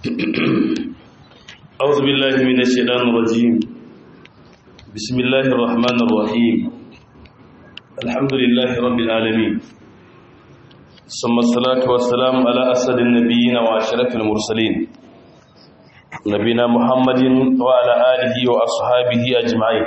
أعوذ بالله من الشيطان الرجيم بسم الله الرحمن الرحيم الحمد لله رب العالمين ثم الصلاة والسلام على أسد النبيين وأشرف المرسلين نبينا محمد وعلى آله وأصحابه أجمعين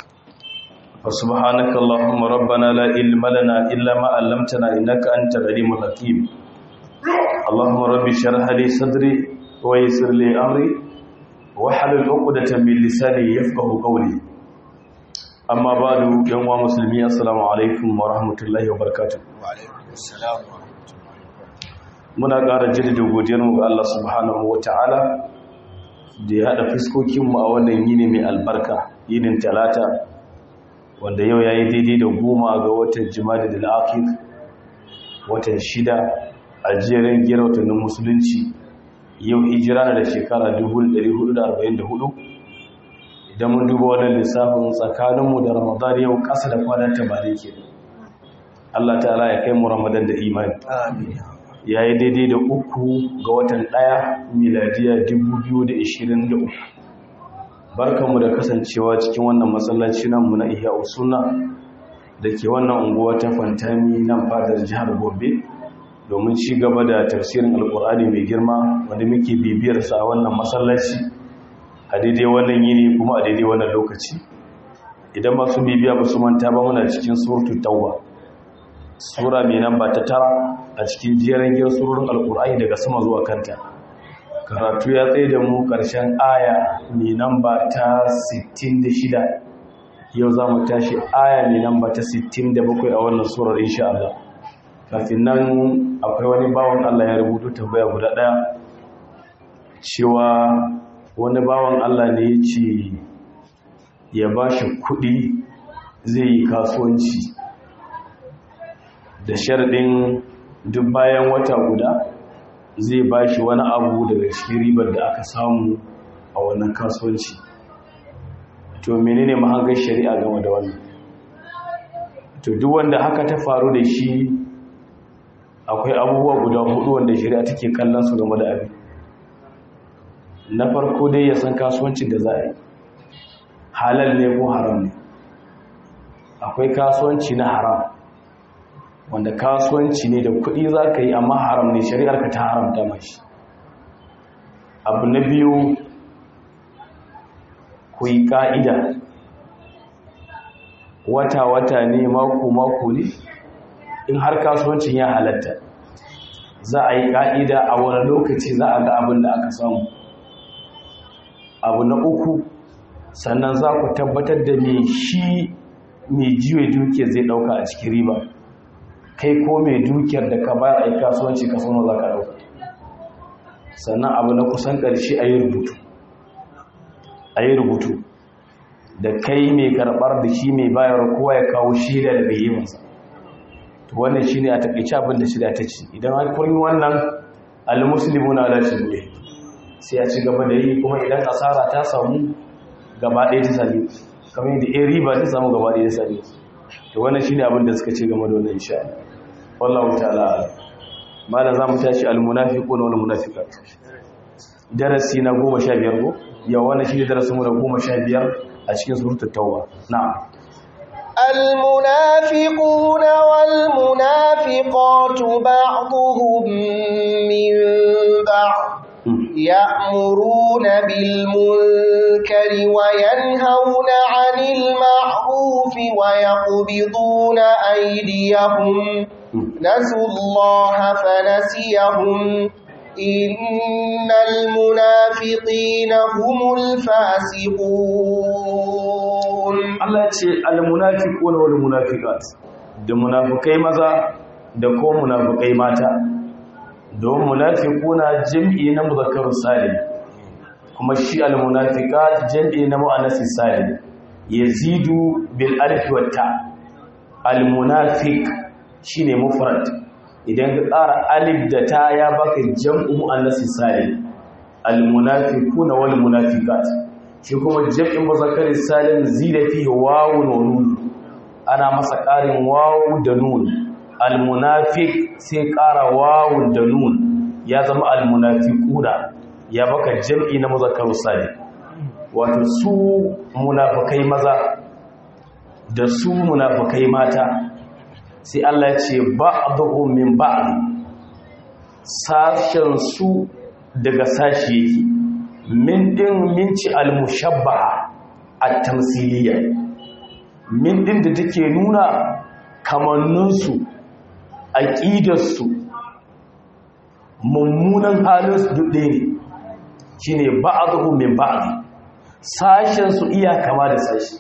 فسبحانك اللهم ربنا لا علم لنا إلا ما علمتنا إنك أنت العليم الحكيم اللهم رب اشرح لي صدري ويسر لي أمري wahalul uqdatan min lisani yafqahu qawli amma ba'du yan wa muslimi assalamu alaikum wa rahmatullahi wa barakatuh wa alaikum assalam wa rahmatullahi muna ƙara jaddada godiyar mu ga Allah subhanahu wa ta'ala da ya hada fuskokin mu a wannan yini mai albarka yinin talata wanda yau yayi daidai da goma ga watan jumada da akhir watan shida a jerin gira watannin musulunci yau hijira na da shekara 1444 idan mun duba wannan lissafin tsakaninmu da ramadan yau ƙasa da kwanan tabari ke Allah ta'ala ya kai mu ramadan da imani ya yi daidai da uku ga watan ɗaya miladiya 2023 barkanmu da kasancewa cikin wannan matsalaci mu na iya usuna da ke wannan unguwa ta fantami nan fadar jihar gobe domin ci gaba da tafsirin alkur'ani mai girma wanda muke bibiyarsa a wannan masallaci a daidai wannan yini kuma a daidai wannan lokaci idan masu bibiya ba su manta ba muna cikin suratul tauba sura mai namba ta tara a cikin jerin giyar surorin alkur'ani daga sama zuwa kanta karatu ya tsaye da mu karshen aya mai namba ta 66 yau za mu tashi aya mai namba ta 67 a wannan surar insha Allah kafin nan akwai wani bawan Allah ya rubuto tambaya guda ɗaya cewa wani bawan Allah ne ya ce ya ba shi kuɗi zai yi kasuwanci da sharɗin duk bayan wata guda zai ba shi wani abu daga cikin ribar da aka samu a wannan kasuwanci to menene mahangar shari'a game da wannan to duk wanda haka ta faru da shi akwai abubuwa guda hudu wanda shari'a take kallon su game da abin na farko dai ya san kasuwancin da za a yi halal ne ko haram ne akwai kasuwanci na haram wanda kasuwanci ne da kuɗi za ka yi amma haram ne shari'ar ka ta haramta mashi abu na biyu ku yi ƙa'ida wata-wata ne mako-mako ne in har kasuwancin ya halatta za a yi ƙa'ida a wani lokaci za a ga abin da aka samu abu na uku sannan za ku tabbatar da mai shi mai jiwe dukiyar zai ɗauka a cikin riba kai ko mai dukiyar da ka bayar a yi kasuwanci ka suna za ka ɗauka sannan abu na kusan ƙarshe a yi rubutu a yi rubutu da kai mai karɓar da shi mai bayar kowa ya kawo shida da bai yi masa wannan shi ne a taƙaice abin da shida ta ci idan an kurmi wannan almuslimu na ala shirye sai a ci gaba da yi kuma idan asara ta samu gaba ɗaya ta sami kamar yadda ya riba ta samu gaba ɗaya ta sami to wannan shi ne abin da suka ce game da wannan insha wallahu ta'ala malam za mu tashi almunafiqun wal munafiqat darasi na goma sha biyar ko yau wannan shi ne darasin mu na goma sha biyar a cikin suratul tauba na'am المنافقون والمنافقات بعضهم من بعض يأمرون بالمنكر وينهون عن المعروف ويقبضون أيديهم نسوا الله فنسيهم إن المنافقين هم الفاسقون Allah ce al-munafiquna wal munafiqat da munafikai maza da ko munafikai mata don munafiquna jam'i na muzakkar salim kuma shi al-munafiqat jam'i na muannas salim yazidu bil alif wa ta al-munafiq shine mufrad idan ka tsara alif da ta ya baka jam'u muannas salim al-munafiquna wal munafiqat shi kuma jam'in muzakkar salim zida fihi wawun wa nun ana masa ƙarin wawu da nun almunafiq sai ƙara wawun da nun ya zama almunafiquna ya baka jam'i na muzakkaru salim wato su munafukai maza da su munafukai mata sai Allah ya ce ba'dhu min ba'd sashen su daga sashi yake min din minci al-mushabbaha at-tamsiliyya min din da take nuna kamanninsu aƙidarsu mummunan halinsu duk ɗaya ne shi ne ba'aduhu min ba'adu sashensu iya kama da sashi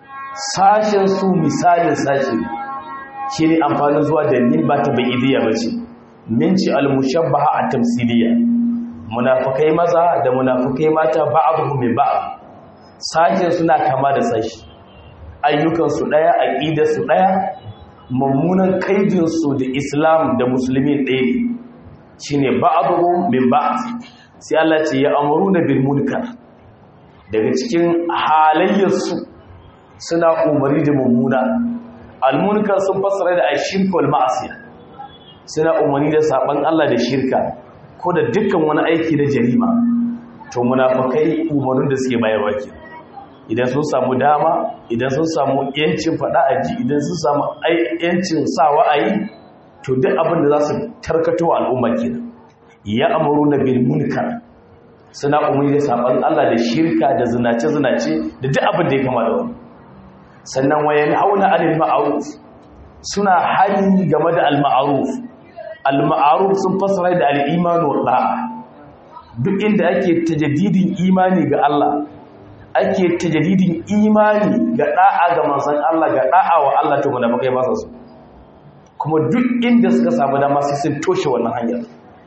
sashensu misalin sashi shi ne amfanin zuwa da min ba ta ba'idiyya ba ce min ci al-mushabbaha a tamsiliya munafukai maza da munafukai mata ba'aduhu min ba'adu sashensu na kama da sashi ayyukansu ɗaya aƙidarsu ɗaya mummunan kaidinsu da islam da musulmi ɗaya ne shi ne ba'aduhu min ba'ad sai Allah ce ya amuru na bil munkar daga cikin halayyarsu suna umari da mummuna almunkar sun fassara da ashirka wal ma'asiya suna umari da saban Allah da shirka ko da dukkan wani aiki na jarima to munafikai umarnin da suke bayarwa kenan idan sun samu dama idan sun samu yancin faɗa a ji idan sun samu yancin sa wa'ayi to duk abin da za su tarkato wa al'umma kenan ya amuru na bil munkar suna umarni da saban Allah da shirka da zinace zinace da duk abin da ya kama da wani sannan wayan hauna anil ma'ruf suna hani game da al ma'ruf al ma'ruf sun fasara da al iman wa da'a duk inda ake tajaddidin imani ga Allah ake tajadidin imani ga da'a ga manzon Allah ga da'a wa Allah to mun bakai ba su kuma duk inda suka samu dama sai sun toshe wannan hanyar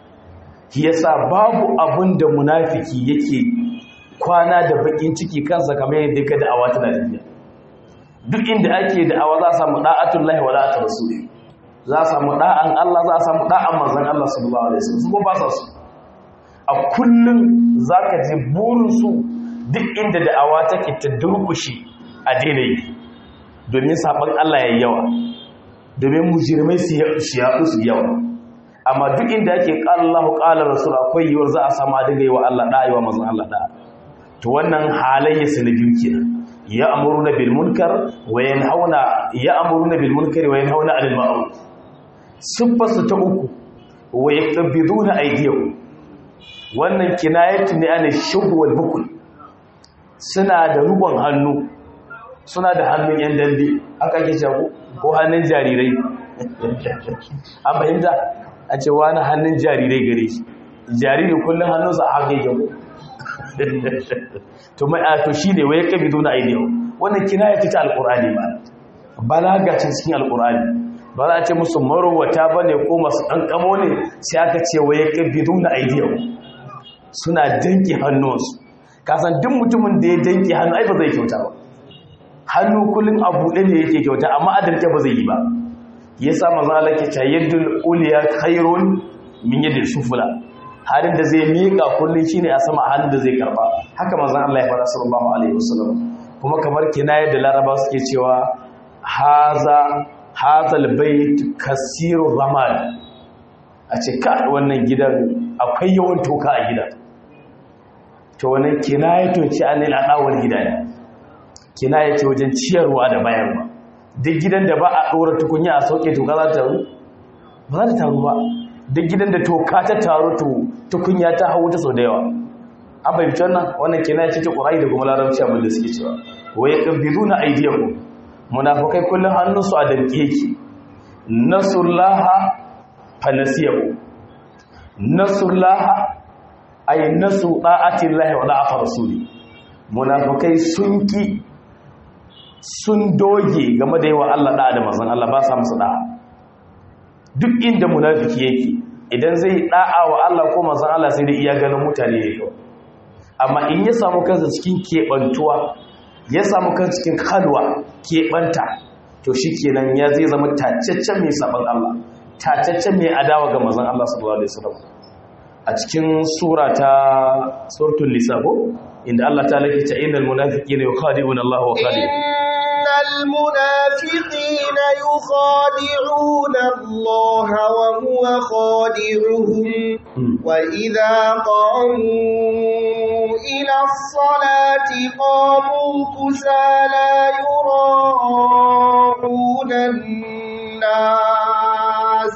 yasa babu abun da munafiki yake kwana da bakin ciki kansa kamar yadda ka da'awa tana tafiya duk inda ake da'awa za a samu da'atullahi wa da'atul rasul za a samu da'an Allah za a samu da'an manzon Allah sallallahu alaihi wasallam su ko ba su a kullun zaka ji burin su duk inda da'awa take ta durkushi a daidai domin sabon Allah ya yawa domin mujirmai su yaɗu su yawa amma duk inda ake ƙalallahu ƙalar rasul akwai yiwuwar za a sama daga yi wa Allah ɗaya wa mazan Allah ɗaya to wannan halayya su na biyu kenan ya amuru na bil munkar wa yanhauna ya amuru na bil munkar wa yanhauna anil ma'ruf siffarsu ta uku wa yaqbiduna aydiyahum wannan kinayatu ne ana shubu wal bukul suna da rubon hannu suna da hannun yan dambe aka ke jago ko hannun jarirai an fahimta a ce wani hannun jarirai gare shi jariri kullum hannunsa a haka yake to mai to shi ne wai kabi zo na aidiyau wannan kina ya fita alkur'ani ba balagacin cikin alkur'ani ba za a ce musu marowata ba ne ko masu ɗanƙamo ne sai aka ce wai kabi zo na aidiyau suna danki hannunsu kasan duk mutumin da ya danki hannu ai ba zai kyauta ba hannu kullum a buɗe ne yake kyauta amma adarke ba zai yi ba ya sa maza alake ta yadda uliya khairun min yadda sufula halin da zai miƙa kullum shine a sama halin da zai karba haka manzon Allah ya fara sallallahu alaihi wasallam kuma kamar kinaya da laraba suke cewa haza hazal bait kasiru ramal a ce ka wannan gidan akwai yawan toka a gidan to wannan kinayatun ci anil adawar gidaya kinaya ce wajen ciyarwa da bayarwa duk gidan da ba a ɗora tukunya a sauke toka za ta taru ba za ta taru ba duk gidan da toka ta taru to tukunya ta hau ta sau da yawa an fahimci wannan wannan kinaya ce ta ƙwarai da kuma larabci abin da suke cewa wa ya ƙabbilu na aidiyaku munafukai kullum hannunsu a damƙe ki nasullaha fanasiyahu nasullaha ay nasu da'atillahi wa da'afa rasuli munafukai sun ki sun doge game da yawa Allah da'a da manzon Allah ba sa musu da'a duk inda munafiki yake idan zai da'a wa Allah ko manzon Allah sai da iya ganin mutane yake amma in ya samu kansa cikin kebantuwa ya samu kansa cikin kalwa kebanta to shikenan ya zai zama tacaccen mai saban Allah tacaccen mai adawa ga manzon Allah sallallahu alaihi wasallam a cikin sura ta suratul nisa ko inda Allah ta lake ta innal munafiqina yukhadi'una Allah wa khadi'un innal munafiqina yukhadi'una Allah wa huwa khadi'uhum wa idha qamu موسى لا يراءون الناس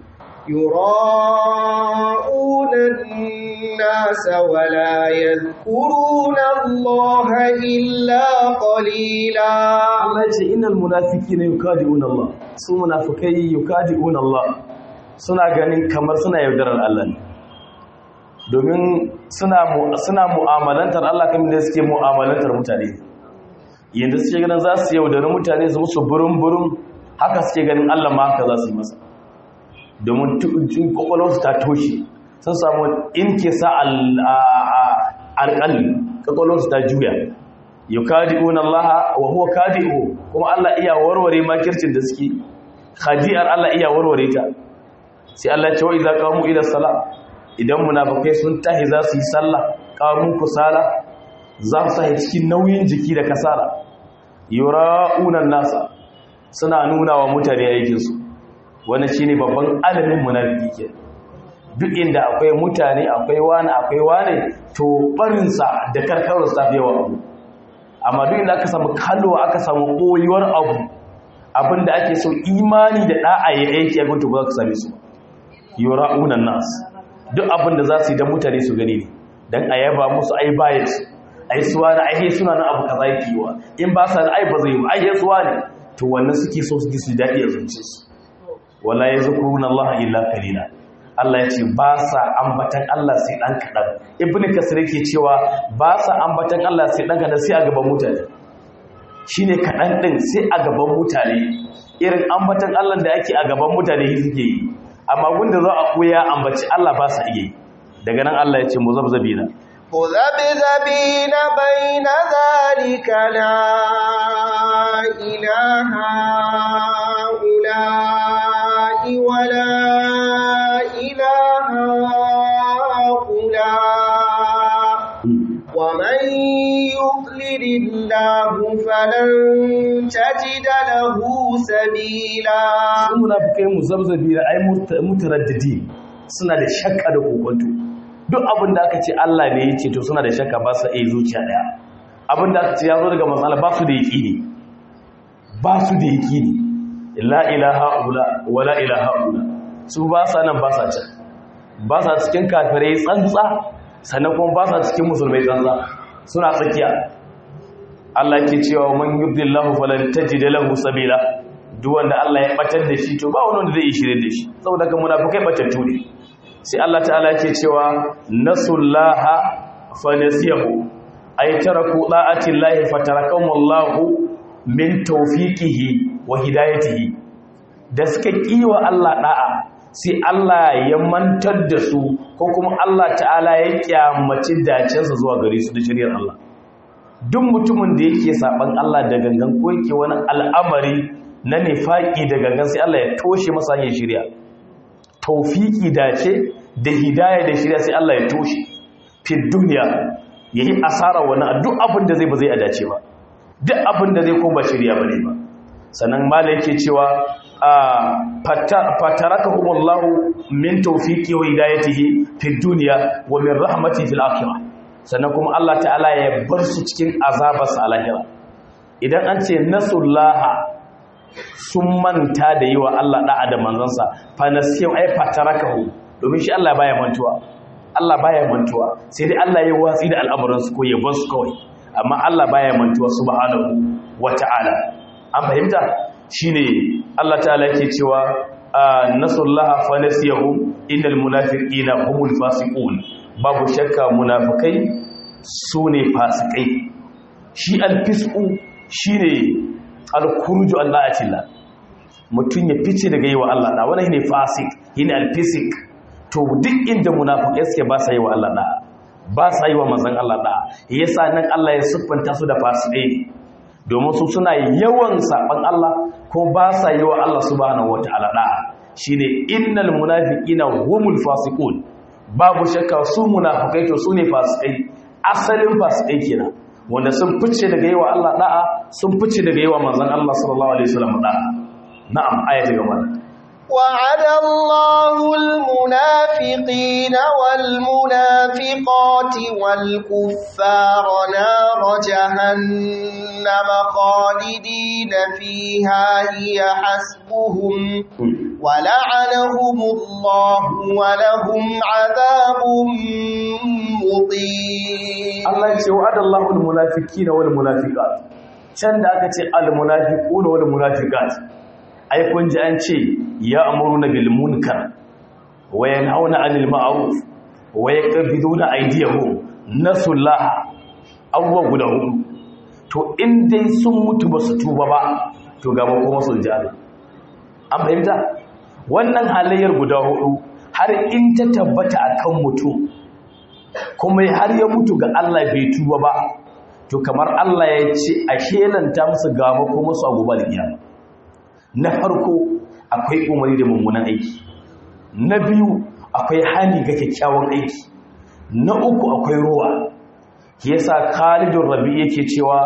يراءون الناس ولا يذكرون الله إلا قليلا Allah ya ce innal munafiqina yukadi'una Allah su munafikai yukadi'una Allah suna ganin kamar suna yaudarar Allah ne domin suna mu- suna mu'amalantar Allah kamar da suke mu'amalantar mutane yanda suke ganin za su yaudari mutane su musu burum burum haka suke ganin Allah ma haka za su yi masa domin tu- kwakwalwarsu ta toshe sun samu inke sa alƙalli kwakwalwarsu ta juya yukadi'una Allah wa huwa kadi'u kuma Allah iya warware makircin da suke khadi'ar Allah iya warware ta sai Allah ya ce wa idza qamu ila salat idan munafikai sun tahi za su yi sallah qamu kusala za su yi cikin nauyin jiki da kasala yura'una nasa suna nuna wa mutane aikin su wannan shine babban alamin munafiki ke duk inda akwai mutane akwai wani akwai wani to barinsa da karkararsa ta fi yawa abu amma duk inda aka samu kalwa aka samu koyuwar abu abinda ake so imani da da'a ya aiki a gunta ba za ka same su yura'unan nas duk abinda za su yi don mutane su gani ne don a yaba musu ai bayan su ai suwa na ai suna na abu kaza yake yiwa in ba sa da ai ba zai yi ba ai suwa ne to wannan suke so su ji su daɗi a zuciyarsu wala yazkuruna Allah illa qalila Allah ya ce ba sa ambatan Allah sai ɗan kaɗan ibn kasir yake cewa ba sa ambatan Allah sai ɗan kaɗan sai a gaban mutane shi ne kaɗan ɗin sai a gaban mutane irin ambatan Allah da ake a gaban mutane shi suke yi amma wanda za a koya ambaci Allah ba sa iya yi daga nan Allah ya ce mu zabzabi na مذبذبين بين ذلك لا إله هؤلاء ولا إله هؤلاء ومن يضلل الله فلن تجد له سبيلا sun munafikai mu zabzabi na ai mutaraddidi suna da shakka da kokonto duk abin da aka ce Allah ne ya ce to suna da shakka ba su iya zuciya daya abin da aka ce ya zo daga matsala ba su da yaƙini ba su da yaƙini la ilaha ula wa la ilaha ula su ba sa nan ba sa can ba sa cikin kafirai tsantsa sannan kuma ba sa cikin musulmai tsantsa suna tsakiya Allah ke cewa man yubdillahu falan tajid lahu sabila duk wanda Allah ya batar da shi to ba wani wanda zai yi shirye da shi saboda kan munafikai batattu ne sai Allah ta'ala ke cewa nasullaha fanasiyahu ay taraku da'ati llahi fatarakamu Allahu min tawfiqihi wa hidayatihi da suka kiwa Allah da'a sai Allah ya mantar da su ko kuma Allah ta'ala ya kyamaci dacensa zuwa gare su da shari'ar Allah duk mutumin da yake saban Allah da gangan ko yake wani al'amari na nifaki da gangan sai Allah ya toshe masa hanyar shari'a taufiki dace da hidaya da shirya sai Allah ya toshe fi duniya ya yi asara wani duk abin da zai ba zai adace ba duk abin da zai ko ba shirya ba ne ba sannan mala yake cewa fataraka humullahu min taufiki wa hidayatihi fi duniya wa min rahmati fil akhirah sannan kuma Allah ta'ala ya bar su cikin azabarsa a lahira idan an ce nasullaha sun manta da yi wa Allah da'a da manzansa fa nasiyu ay fatarakahu domin shi Allah baya mantuwa Allah baya mantuwa sai dai Allah ya watsi da al'amuran su ko ya bar su kawai amma Allah baya mantuwa subhanahu wata'ala an fahimta shine Allah ta'ala yake cewa nasullaha fa nasiyahum innal munafiqina humul fasiqun babu shakka munafikai sune fasikai shi alfisqu shine alkuruju Allah atilla mutum ya fice daga yi wa Allah da wani ne fasik yin alfisik to duk inda munafikai suke ba sa yi wa Allah da ba sa yi wa manzon Allah da yasa nan Allah ya siffanta su da fasikai domin su suna yawan saban Allah ko ba sa yi wa Allah subhanahu wataala da shine innal munafiqina humul fasiqun babu shakka su munafikai to su ne fasikai asalin fasikai kenan wanda sun fice daga yawa Allah da'a sun fice daga yawa manzon Allah sallallahu alaihi wasallam da'a na'am ayatu gaba وعد الله المنافقين والمنافقات والكفار نار جهنم خالدين فيها هي حسبهم ولعنهم الله ولهم عذاب مقيم Allah ce wa'ada Allahu al-munafiqina wal munafiqat can da aka ce al-munafiquna wal munafiqat ai kun ji an ce ya'muruna bil munkar wa yanhauna 'anil ma'ruf wa yaqbiduna aydiyahum nasullah awwa guda hudu to in dai sun mutu ba su tuba ba to gaba kuma sun ji Allah an fahimta wannan halayyar guda hudu har in ta tabbata akan mutum kuma har ya mutu ga Allah bai tuba ba to kamar Allah ya ce a shelanta musu gaba ko musu a gobe alkiyama na farko akwai umarni da mummunan aiki na biyu akwai hani ga kyakkyawan aiki na uku akwai ruwa yasa Khalidun Rabi yake cewa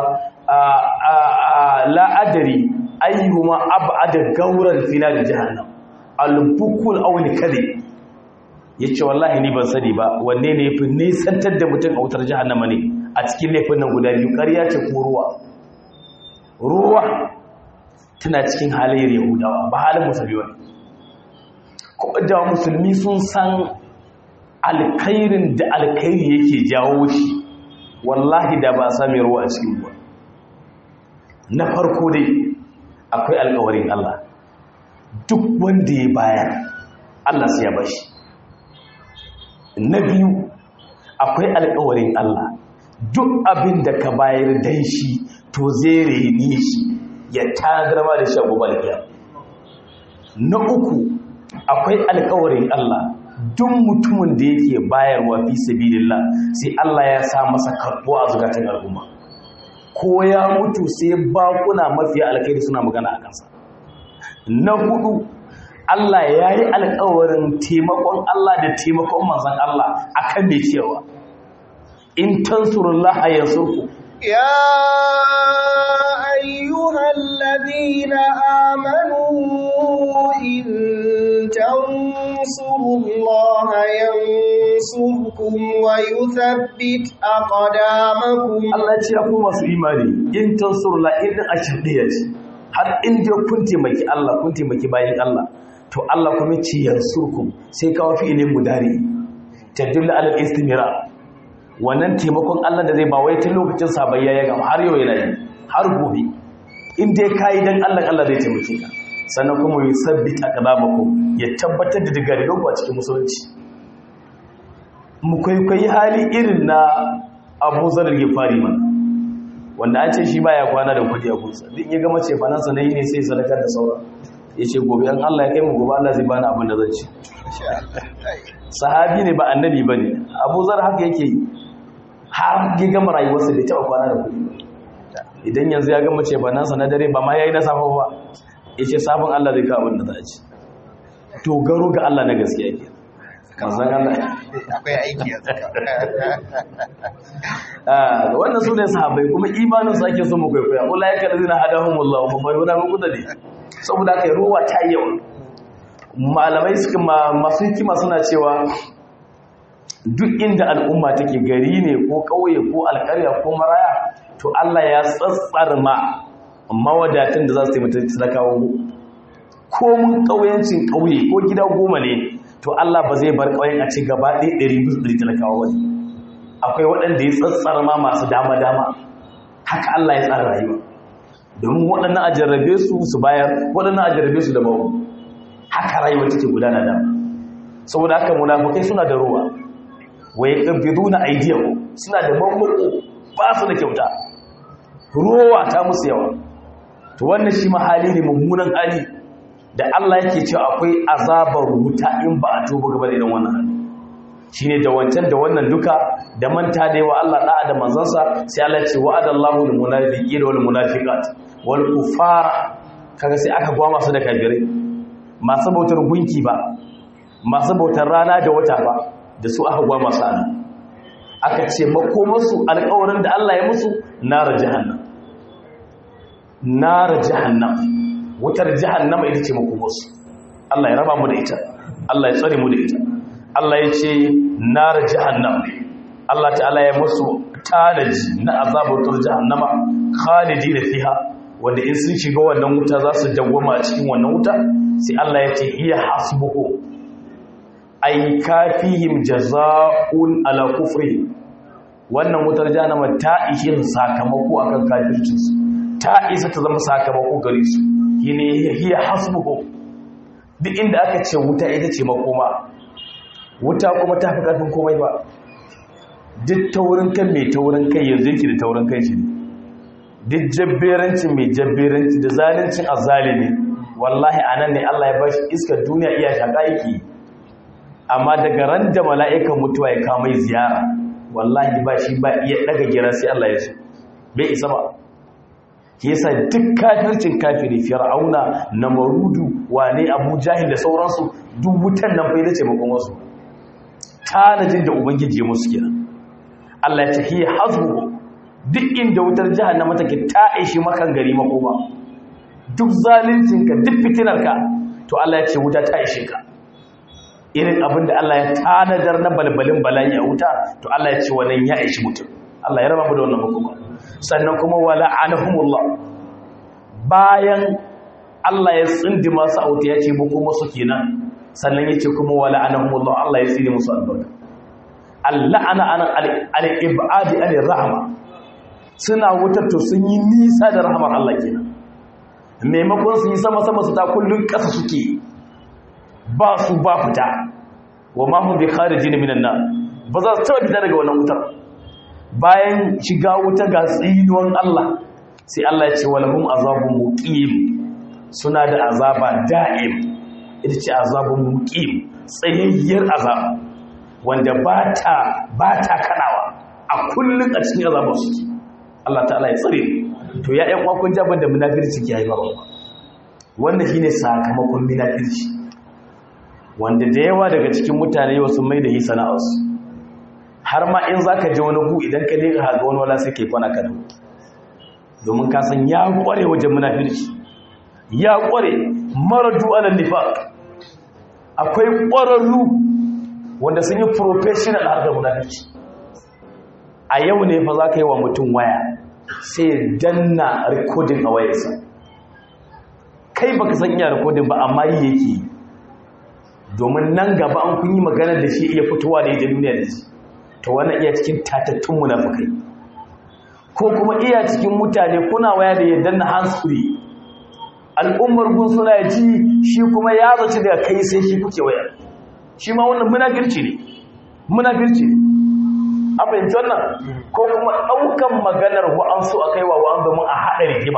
la adari ayyuhuma ab'ada gauran fina da jahannam al-bukul aw al-kadhib yace wallahi ni ban sani ba wanne ne yafi nisantar da mutum a wutar jahannama ne a cikin laifin nan guda biyu ƙarya ce ko ruwa ruwa tana cikin halayyar yahudawa ba halin musulmi ba kuma da musulmi sun san alkhairin da alkhairi yake jawo shi wallahi da ba sami ruwa a cikin ruwa na farko dai akwai alkawarin Allah duk wanda ya bayar Allah sai ya bashi na biyu akwai alkawarin Allah duk abin da ka bayar dan shi to zai reni shi ya tagarma da shago balkiya na uku akwai alkawarin Allah duk mutumin da yake bayarwa fi sabilillah sai Allah ya sa masa karbuwa a zukatan al'umma ko ya mutu sai bakuna mafiya alkhairi suna magana a kansa na hudu Allah ya yi alkawarin taimakon Allah da taimakon manzan Allah akan mai cewa in tansurullah a yansurku يا أيها الذين آمنوا إن تنصروا الله ينصركم ويثبت أقدامكم Allah ce ya ku masu imani in tansurullah irin a shirɗiya ce har in dai kun taimaki Allah kun taimaki bayan Allah to Allah kuma ce yansurkum sai kawo fi ilin mudari tadullu alal istimira wannan taimakon Allah da zai ba wai tun lokacin sabayya ya gama har yau yana yi har gobe in dai kayi dan Allah Allah zai taimake ka sannan kuma ya sabbita aqdamakum ya tabbatar da digarigan ku a cikin musulunci mu kwaikwayi hali irin na Abu Zar al-Ghifari man wanda an ce shi baya kwana da kudi a gunsa duk ya gama ce fanansa na yi ne sai sadakar da sauran ya ce gobe an Allah ya kai mu gobe Allah zai bani abin da zan ci sahabi ne ba annabi ba ne abu zar haka yake yi har ya gama rayuwarsa bai taɓa kwana da kuɗi idan yanzu ya gama ce banansa na dare ba ma ya yi na safa ba ya ce sabon Allah zai kawo abin da za a ci dogaro ga Allah na gaskiya ke kanzan Allah akwai aiki a tsaka wannan su ne sahabai kuma imanin su ake so mu kwaikwaya ula ya kalli na hadahumullahu kuma mai wuna muku da ne saboda kai ruwa ta yi yawa malamai suka masu hikima suna cewa duk inda al'umma take gari ne ko ƙauye ko alƙarya ko maraya to Allah ya tsatsar ma mawadatan da za su taimata talakawa ko mun ƙauyancin ƙauye ko gida goma ne to Allah ba zai bar ƙauyen a ci gaba ɗaya ɗari biyu ɗari talakawa wani akwai waɗanda ya tsatsar ma masu dama-dama haka Allah ya tsara rayuwa domin waɗannan a jarrabe su su bayar waɗannan a jarrabe su da babu haka rayuwa take gudana da saboda haka munafikai suna da ruwa wa yaqbiduna aydiyahu suna da mamako ba su da kyauta ruwa ta musu yawa to wannan shi mahali ne mummunan hali da Allah yake cewa akwai azabar wuta in ba a tuba gaba da irin wannan hali shine da wancan da wannan duka da manta da yawa Allah da'a da manzansa sai Allah ya ce wa'adallahu lil munafiqina wal munafiqat wal kufara kaga sai aka gwa masu da kafirai masu bautar gunki ba masu bautar rana da wata ba da su aka gwa masu ana aka ce makomarsu alƙawarin da Allah ya musu nara jahannam nara jahannam wutar jahannama ita ce makomarsu Allah ya raba mu da ita Allah ya tsare mu da ita Allah ya ce nar jahannam Allah ta'ala ya musu tanaji na azabatul jahannama khalidina fiha wanda in sun shiga wannan wuta za su dawwama a cikin wannan wuta sai Allah ya ce iya hasbuhu ay kafihim jazaa'un ala kufri wannan wutar jahannama ta ishin sakamako akan kafircinsu ta isa ta zama sakamako gare su shine hiya hasbuhu duk inda aka ce wuta ita ce makoma wuta kuma ta fi karfin komai ba duk taurin kan mai taurin kai yanzu yake da taurin kai shi ne duk jabberancin mai jabberanci da zalincin azalimi wallahi anan ne Allah ya bashi iskar duniya iya shaka yake amma daga ran da mala'ikan mutuwa ya kama ziyara wallahi ba shi ba iya daga gira sai Allah ya so bai isa ba yasa duk kafircin kafiri fir'auna namarudu wane abu jahil da sauransu duk wutan nan bai dace makon wasu tanajin da ubangiji ya musu kenan Allah ya ce hiya hazbu duk inda wutar jahannama take ta aishi makan gari makoma duk zaluncinka duk fitinarka to Allah ya ce wuta ta ishe ka irin abin da Allah ya tanadar na balbalin bala'i a wuta to Allah ya ce wannan ya ishi mutum Allah ya raba mu da wannan makoma sannan kuma wala anahumullah bayan Allah ya tsindi masu auta ya ce mu kuma su kenan sannan ya ce kuma wala anahumullah Allah ya tsindi musu albarka Allah ana ana al-ibadi al-rahma suna wutar to sun yi nisa da rahmar Allah kenan maimakon su yi sama sama su ta kullun kasa suke ba su ba fita wa ma hum bi kharijin minan nar ba za su taba fita daga wannan wutar bayan shiga wuta ga tsinuwan Allah sai Allah ya ce walahum azabun muqim suna da azaba da'im ita ce azabun muqim tsayayyar azaba wanda ba ta ba ta kadawa a kullun a cikin azabar su Allah ta'ala ya tsare to ya ƴan uwa kun jaban da munafirci ke haifarwa wannan shine sakamakon munafirci wanda da yawa daga cikin mutane yau sun mai da yi sana'arsu har ma in za ka ji wani hu idan ka leka haga wani wala sai ka yi kwana ka domin ka san ya kware wajen munafirci ya kware maradu alal nifaq akwai kwararru wanda sun yi professional harkar munafirci a yau ne fa za ka yi wa mutum waya sai danna recording a wayarsa kai baka san iya recording ba amma yi yake yi domin nan gaba an kun yi magana da shi iya fitowa da ita duniya da shi to wannan iya cikin tatattun munafikai ko kuma iya cikin mutane kuna waya da yadda na hands free al'ummar gun suna ji shi kuma ya zaci daga kai sai shi kuke waya shi ma wannan munafirci ne munafirci ne a fahimci wannan ko kuma ɗaukan maganar wa'ansu a kaiwa wa'an domin a haɗa rigima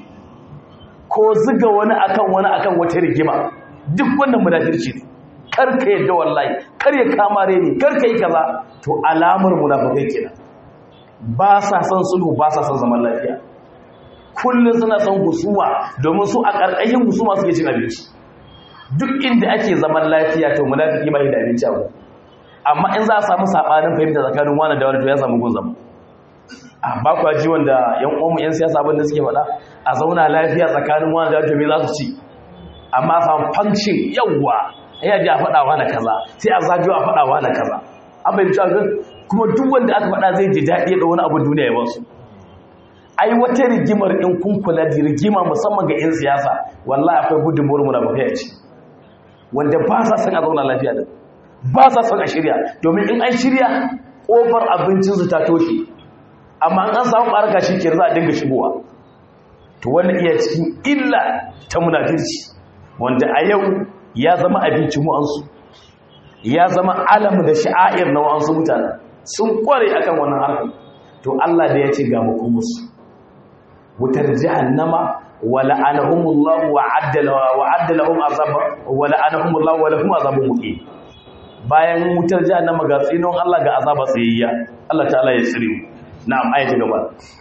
ko ziga wani akan wani akan wata rigima duk wannan munafirci ne karka yadda wallahi kar ya kama reni karka yi kaza to alamar munafikai kenan ba sa son sulhu ba sa son zaman lafiya kullum suna son husuma domin su a ƙarƙashin husuma suke cin abinci duk inda ake zaman lafiya to munafiki ba da abinci abu amma in za a samu sabanin fahimta tsakanin wani da wani to ya samu gun zama a ba kwa ji wanda yan uwanmu yan siyasa abin da suke faɗa a zauna lafiya tsakanin wani da wani to me za su ci amma samu function yawwa ya ji a faɗawa na kaza sai a zagayo a faɗawa na kaza an bai cewa kuma duk wanda aka faɗa zai ji daɗi da wani abin duniya ya basu ai wata rigimar in kun kula da rigima musamman ga 'yan siyasa wallahi akwai gudunmuwar munafukai a ci wanda ba sa son a zauna lafiya da ba sa son a shirya domin in an shirya ƙofar abincinsu ta toshe amma an samu ɓarka shi ke za a dinga shigowa to wannan iya cikin illa ta munafirci wanda a yau ya zama abincin wa'ansu ya zama alam da sha'air na wa'ansu mutane sun kware akan wannan harkar to Allah da ya ce ga musu wutar jahannama wa la'anahumullahu wa addala wa addalahum azaba wa la'anahumullahu wa lahum azabun muqim bayan wutar jahannama ga tsinon Allah ga azaba tsayayya Allah ta'ala ya tsire mu na'am ayati gaba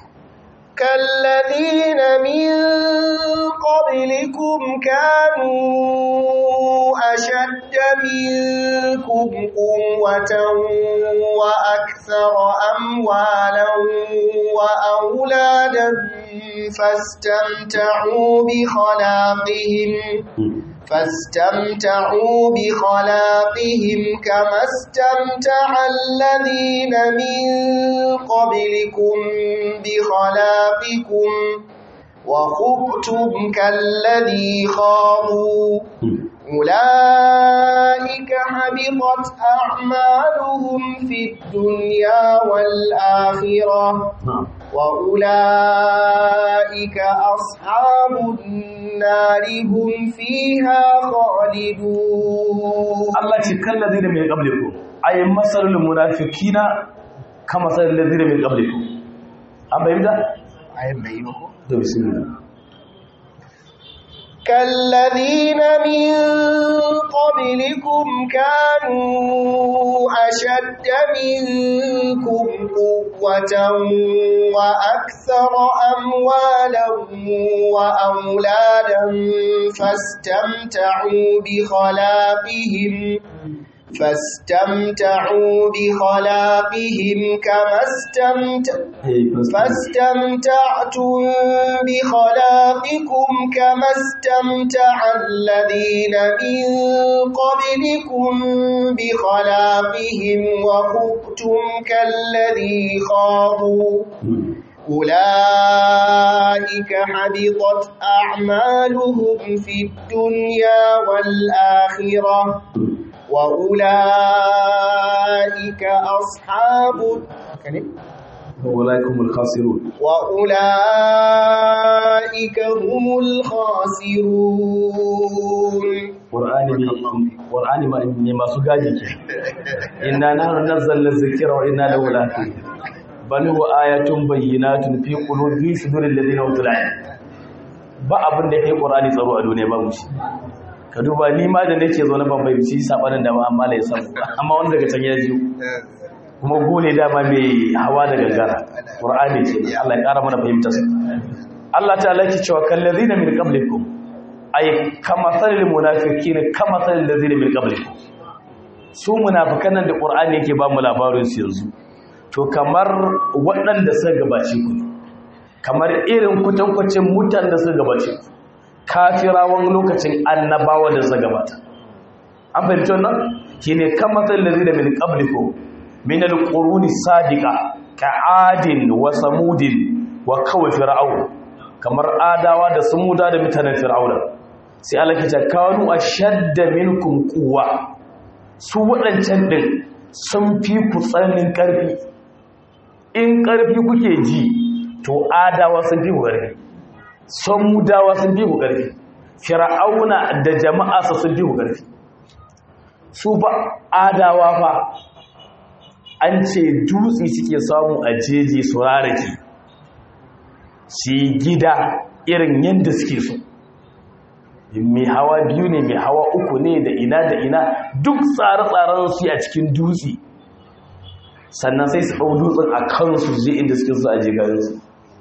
كالذين من قبلكم كانوا أشد منكم قوة وأكثر أموالا وأولادا فاستمتعوا بخلاقهم فاستمتعوا بخلاقهم كما استمتع الذين من قبلكم بخلاقكم وخبتم كالذي خاضوا أولئك حبطت أعمالهم في الدنيا والآخرة وأولئك أصحاب النار هم فيها خالدون Allah ce kan ladina min qablikum ay masalul munafiqina kama salul ladina min qablikum an bayyana ayin bai yi ko to bismillah كالذين من قبلكم كانوا أشد منكم قوة وأكثر أموالا وأولادا فاستمتعوا بخلاقهم فاستمتعوا بخلاقهم كما استمتعوا فاستمتعتم بخلاقكم كما استمتع الذين من قبلكم بخلاقهم وخبتم كالذي خاضوا أولئك حبطت أعمالهم في الدنيا والآخرة وأولئك أصحاب walaikum alkhasirun وأولئك هم الخاسرون qur'ani ne qur'ani ma ne masu gaji ke inna nahnu nazzalna dhikra wa inna lahu lahafizun bal huwa ayatun bayyinatun fi qulubi suduril ladina utul ilm ba abin da kai qur'ani tsaro a duniya babu shi ka duba ni ma da nake zo na ban fahimci sabanin da ba amma la ya samu amma wani daga can ya ji kuma gole dama mai hawa da gangara qur'ani ce Allah ya kara mana fahimtar sa Allah ta'ala yake cewa kallazina min qablikum ay kama salil munafiqin kama salil ladina min qablikum su munafikan nan da qur'ani yake ba mu labarin su yanzu to kamar waɗanda suka gabace ku ne kamar irin kutankwacin mutan da suka gabace ku kafirawan lokacin annabawa da suka gabata an fahimci wannan shine kama salil ladina min qablikum min al-quruni sadiqa ka'adin wa samudin wa kawai fir'aun kamar adawa da samuda da mutanen fir'auna sai Allah ke ce kanu ashadda minkum quwwa su wadancan din sun fi ku tsananin karfi in karfi kuke ji to adawa sun fi ku karfi samudawa sun fi ku karfi fir'auna da jama'a sun fi ku karfi su ba adawa fa an ce dutse suke samu a jeji su rarake su yi gida irin yadda suke so mai hawa biyu ne mai hawa uku ne da ina da ina duk tsare-tsaren su a cikin dutse sannan sai su ɗau dutsen a kansu je inda suke so a jigayensu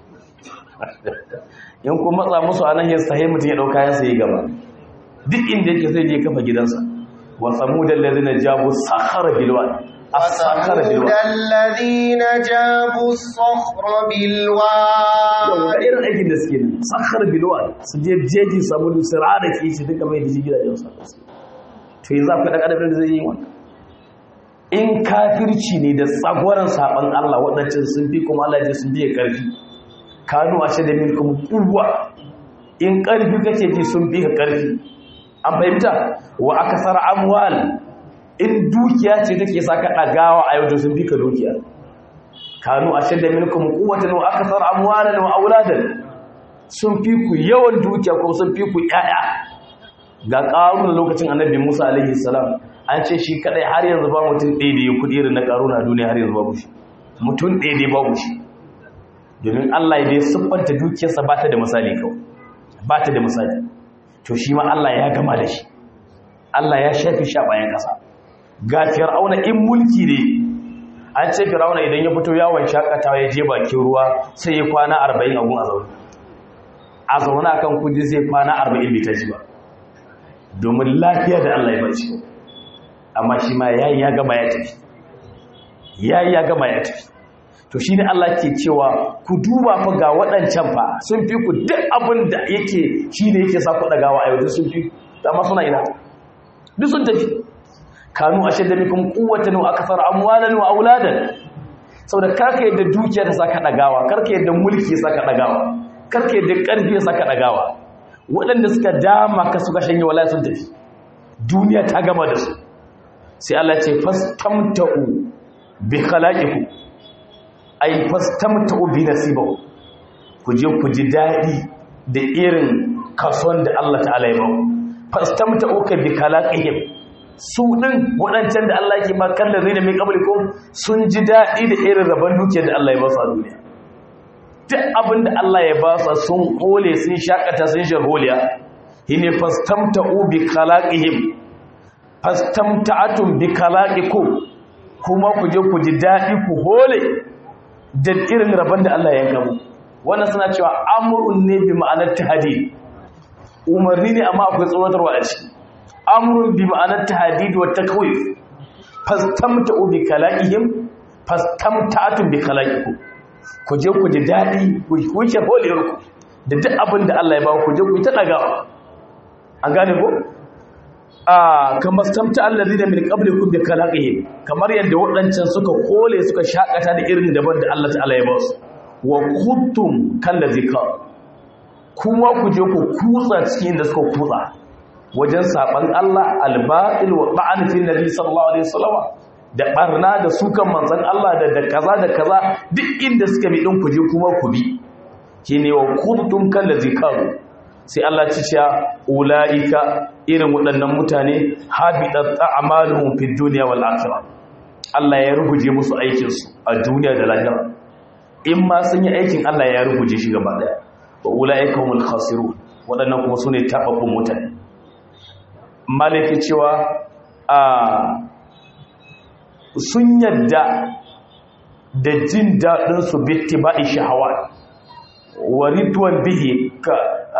in kuma matsa musu a nan yin sahi mutum ya ɗauka yansa ya gaba duk inda yake sai je kafa gidansa wasu mu da lalzina jabu sakara bilwa وثمود الذين جابوا الصخر بالواد irin aikin da suke nan sakar bilwa su je jeji samu lusira da ke shi duka mai da shi gidajen sa to yanzu akwai ɗan adam da zai yi wannan in kafirci ne da tsagwaron saban Allah waɗancan sun fi kuma Allah ya sun biye ƙarfi kanu a shi da milkum kuwa in ƙarfi kake ji sun fi ka ƙarfi an fahimta wa akasar amwal in dukiya ce take saka ɗagawa a yau da sun fi ka dukiya kanu a shadda minkum quwwatan wa akthar amwalan wa auladan sun fi ku yawan dukiya ko sun fi ku yaya ga qarun lokacin annabi Musa alaihi salam an ce shi kadai har yanzu ba mutum ɗaya da ya kudi irin na qaruna a duniya har yanzu babu shi mutum ɗaya da babu shi domin Allah ya dai siffanta dukiyarsa ba ta da misali kawai ba ta da misali to shi ma Allah ya gama da shi Allah ya shafi sha bayan kasa ga fir'auna in mulki ne an ce fir'auna idan ya fito yawon shakatawa ya je bakin ruwa sai ya kwana 40 a gun a zaune a zaune akan kudi sai kwana 40 bai tashi ba domin lafiya da Allah ya bace amma shi ma yayi ya gama ya tafi yayi ya gama ya tafi to shine Allah ke cewa ku duba fa ga waɗancan fa sun fi ku duk abin da yake shine yake sa ku dagawa a yau sun fi dama suna ina duk sun tafi kanu ashe da mikum quwwatan wa akthar amwalan wa auladan saboda karka yadda dukiya ta saka dagawa karka yadda mulki saka dagawa karka yadda karfi saka dagawa waɗanda suka dama ka suka shanye wallahi sun tafi duniya ta gama da su sai Allah ce fastamta'u bi khalaqikum ay fastamta'u bi nasibahu ku je ku ji dadi da irin kason da Allah ta'ala ya bawo fastamta'u ka bi khalaqihim su din wadancan da Allah yake ma kallon zai da mai kablikum sun ji dadi da irin rabon dukiyar da Allah ya ba su a duniya duk abin da Allah ya ba su sun hole sun shakata sun sharholiya hine fastamta'u bi khalaqihim fastamta'atum bi kalaqikum kuma ku je ku ji dadi ku hole da irin rabon da Allah ya gamu wannan suna cewa amrun ne bi ma'anar tahdid umarni ne amma akwai tsoratarwa a ciki amrun bi ma'anar tahdid wa takwif fastamta'u bi kalaqihim fastamta'atum bi kalaqikum ku je ku ji dadi ku wuce holewar ku da duk abin da Allah ya ba ku je ku ta dagawa an gane ko kamar stamta allazi da min qablikum bi kalaqihim kamar yadda waɗancan suka kole suka shakata da irin daban da Allah ta'ala ya ba su wa kuntum kallazi ka kuma ku je ku kutsa cikin da suka kutsa wajen saban Allah albatil wa ta'an fi nabi sallallahu alaihi wasallam da barna da sukan manzon Allah da da kaza da kaza duk inda suka bi din ku je kuma ku bi shine wa kuntum kallazi ka sai Allah ci cewa ula'ika irin waɗannan mutane habitat a'maluhum fid dunya wal akhirah Allah ya ruguje musu aikin su a duniya da lahira in ma sun yi aikin Allah ya ruguje shi gaba daya wa ula'ika humul khasirun waɗannan kuma sune tababbun mutane malaki cewa a sun yadda da jin daɗin su bittiba'i shahawat wa ridwan bihi ka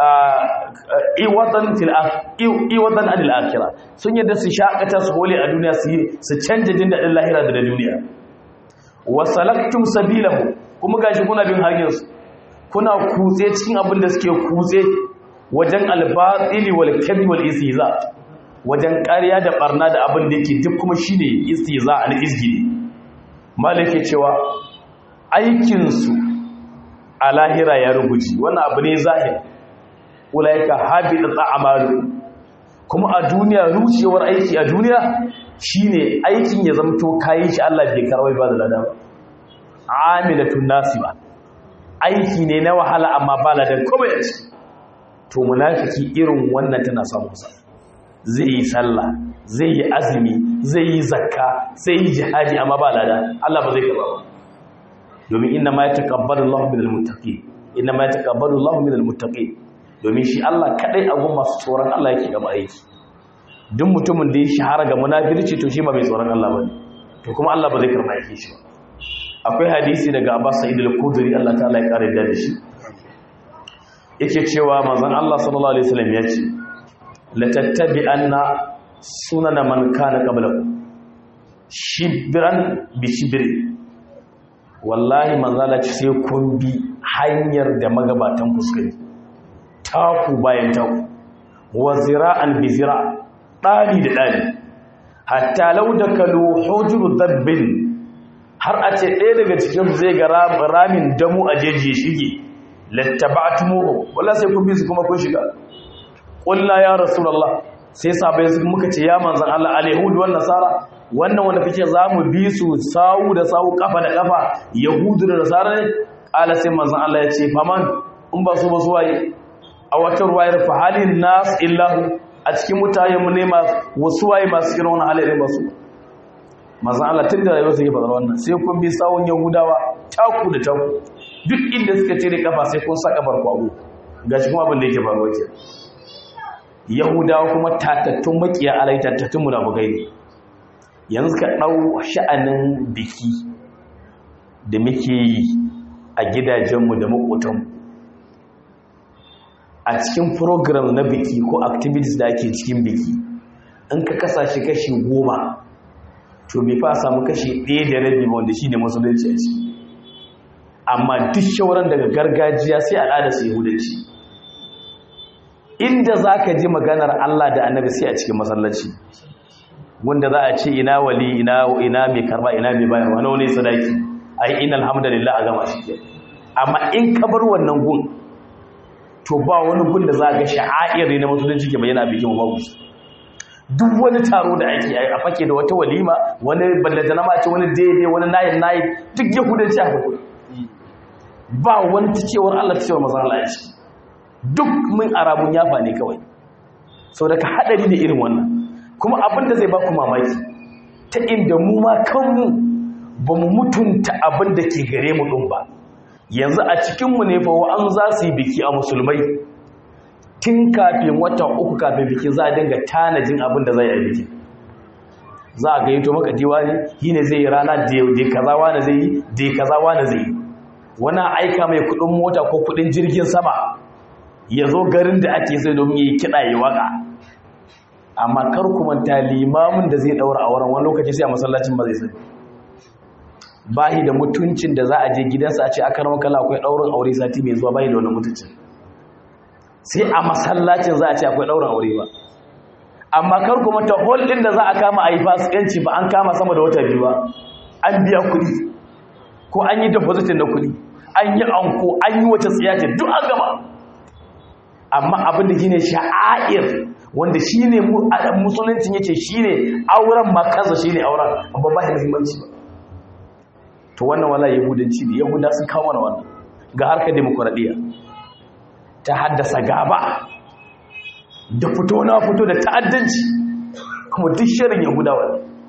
iwatan fil iwatan anil akhirah sun yadda su shakata su hole a duniya su su canja jin dadin lahira da duniya wa salaktum sabilahu kuma gashi kuna bin hanyar su kuna kutse cikin abin da suke kutse wajen albatili wal kadhib wal istihza wajen ƙarya da barna da abin da yake duk kuma shine istihza al izgili malike cewa aikin su a lahira ya rubuci wannan abu ne zahir ulaika habita a'malu kuma a duniya rucewar aiki a duniya shine aikin ya zamto kayi shi Allah bai karwai ba da lada ba amilatun nasiba aiki ne na wahala amma ba ladan komai a ciki to munafiki irin wannan tana samun sa zai yi sallah zai yi azumi zai yi zakka zai yi jihadi amma ba lada Allah ba zai karba ba domin inna ma yataqabbalu Allahu minal muttaqin inna ma yataqabbalu Allahu minal muttaqin domin shi Allah kadai agun masu tsoron Allah yake gaba aiki duk mutumin da ya shahara ga munafirci to shi ba mai tsoron Allah bane to kuma Allah ba zai karba yake shi ba akwai hadisi daga Abbas Sa'id al-Khudri Allah ta'ala ya kare da shi yake cewa manzon Allah sallallahu alaihi wasallam ya ce la tattabi'anna sunana man kana qablakum shibran bi shibri wallahi manzala ce sai kun bi hanyar da magabatan fuskari taku bayan taku wa zira'an bi zira ɗani da ɗani hatta lau da kalu hujuru dabbin har a ce ɗaya daga cikin zai ga ramin damu a jeji shige lattaba'tumuhu wala sai kun bi su kuma kun shiga qulna ya rasulullah sai sabai muka ce ya manzon Allah alyahud wan nasara wannan wanda kake zamu bi su sawu da sawu kafa da kafa yahudu da nasara ne qala sai manzon Allah ya ce faman in ba su ba su waye a wata ruwayar fa halin nas illahu a cikin mutane mu ne wasu waye masu irin wannan halayen ba su manzon Allah tun da rayuwar sa ke faɗar wannan sai kun bi sawun yahudawa taku da taku duk inda suka ce da kafa sai kun saka barkwago gashi kuma abin da yake faruwa ke yahudawa kuma tatattun makiya alai tatattun munafukai ne yanzu ka ɗau sha'anin biki da muke yi a gidajenmu da makotanmu a cikin program na biki ko activities da ake cikin biki in ka kasashe kashi goma to bai fa samu kashi ɗaya da rabi wanda shi ne musulunci a ciki amma duk shauran daga gargajiya sai al'ada su yahudanci inda za ka ji maganar Allah da annabi sai a cikin masallaci wanda za a ce ina wali ina ina mai karba ina mai bayarwa na wani sadaki ai inna alhamdulillah a gama shi amma in ka bar wannan gun to ba wani gun da za ga sha'air na musulunci ke bayyana bikin babu duk wani taro da ake a fake da wata walima wani ballantana ma ce wani daidai wani nayin nayin duk yahudanci a hudu ba wani ta cewar Allah ta cewar mazan Allah ce duk mun arabun yafa ne kawai sau daga haɗari da irin wannan kuma abin da zai ba ku mamaki ta inda mu ma kanmu ba mu mutunta abin da ke gare mu ɗin ba yanzu a cikinmu ne fa an za su yi biki a musulmai tun kafin wata uku kafin bikin za a dinga tanajin abin da zai yi bikin za a gayyato maka diwa ne yi ne zai yi rana da kaza wani zai yi da kaza wani zai yi wani aika mai kudin mota ko kudin jirgin sama ya zo garin da ake sai domin yi kiɗa yi waka amma kar ku manta limamin da zai daura a wurin wani lokaci sai a masallacin ba zai sani bahi da mutuncin da za a je gidansa a ce aka rama kala akwai ɗaurin aure sati mai zuwa bahi da wani mutuncin sai a masallacin za a ce akwai ɗaurin aure ba amma kar kuma ta hol ɗin da za a kama a yi fasikanci ba an kama sama da wata biyu ba an biya kuɗi ko an yi depositin na kuɗi an yi anko an yi wata tsiyace duk an gama amma abin da shine sha'air wanda shine musuluncin yace shine auren makansa shine auren amma ba shi muhimmanci ba to wannan wala yahudanci ne yahuda sun kawo mana wannan ga harkar demokradiyya ta haddasa gaba da fito na fito da ta'addanci kuma duk shirin yahudawa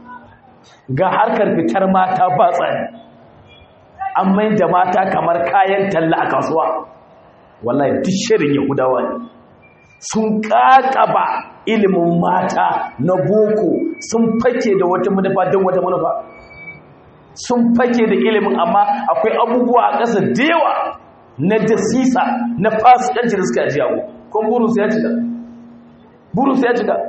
ga harkar fitar mata ba tsari an mai da mata kamar kayan talla a kasuwa wallahi duk shirin yahudawa ne sun kakaba ilimin mata na boko sun fake da wata manufa don wata manufa sun fake da ilimin amma akwai abubuwa a ƙasa da yawa na dasisa na fasikanci da suka ajiyawo kuma burinsu ya cika burinsu ya cika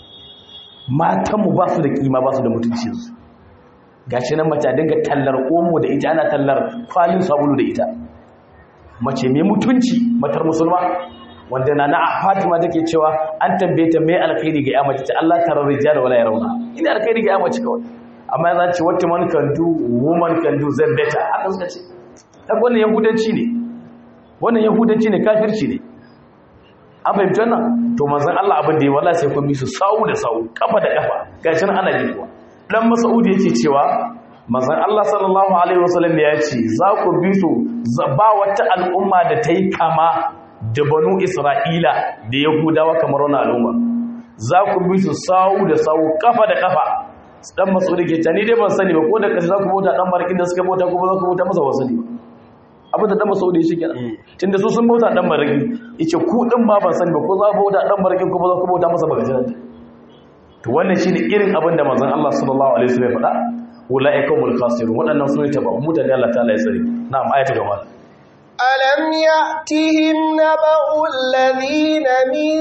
matanmu ba su da kima ba su da mutuncinsu ga shi nan mace dinga tallar omo da ita ana tallar kwalin sabulu da ita mace mai mutunci matar musulma wanda na na fatima take cewa an tambaye ta mai alkhairi ga ya mace ta Allah tarar rijal wala yarawna ina alkhairi ga ya mace kawai amma ya ce what man can do woman can do then better haka suka ce ta wannan yahudanci ne wannan yahudanci ne kafirci ne an fahimci wannan to manzon Allah abin da ya wala sai kun bi su sawu da sawu kafa da kafa gashi nan ana ji kuwa dan Mas'ud yake cewa manzon Allah sallallahu alaihi wasallam ya ce za ku bi su ba wata al'umma da ta yi kama da banu Isra'ila da Yahudawa kamar wannan al'umma za ku bi su sawu da sawu kafa da kafa dan Mas'ud yake ta ni dai ban sani ba ko da kashi za ku bauta dan barkin da suka bauta ko ba za ku bauta masa wasani ba abin da dan masaudi shi kenan tunda su sun bauta dan baraki yace ku din ma ban sani ba ko za ku bauta dan baraki ko ba za ku bauta masa ba gajiran to wannan shine irin abin da manzon Allah sallallahu alaihi wasallam ya faɗa ulaikumul khasirun waɗannan sune ta ba mutane Allah ta'ala ya tsare na'am ayatu gaba ألم يأتهم نبأ الذين من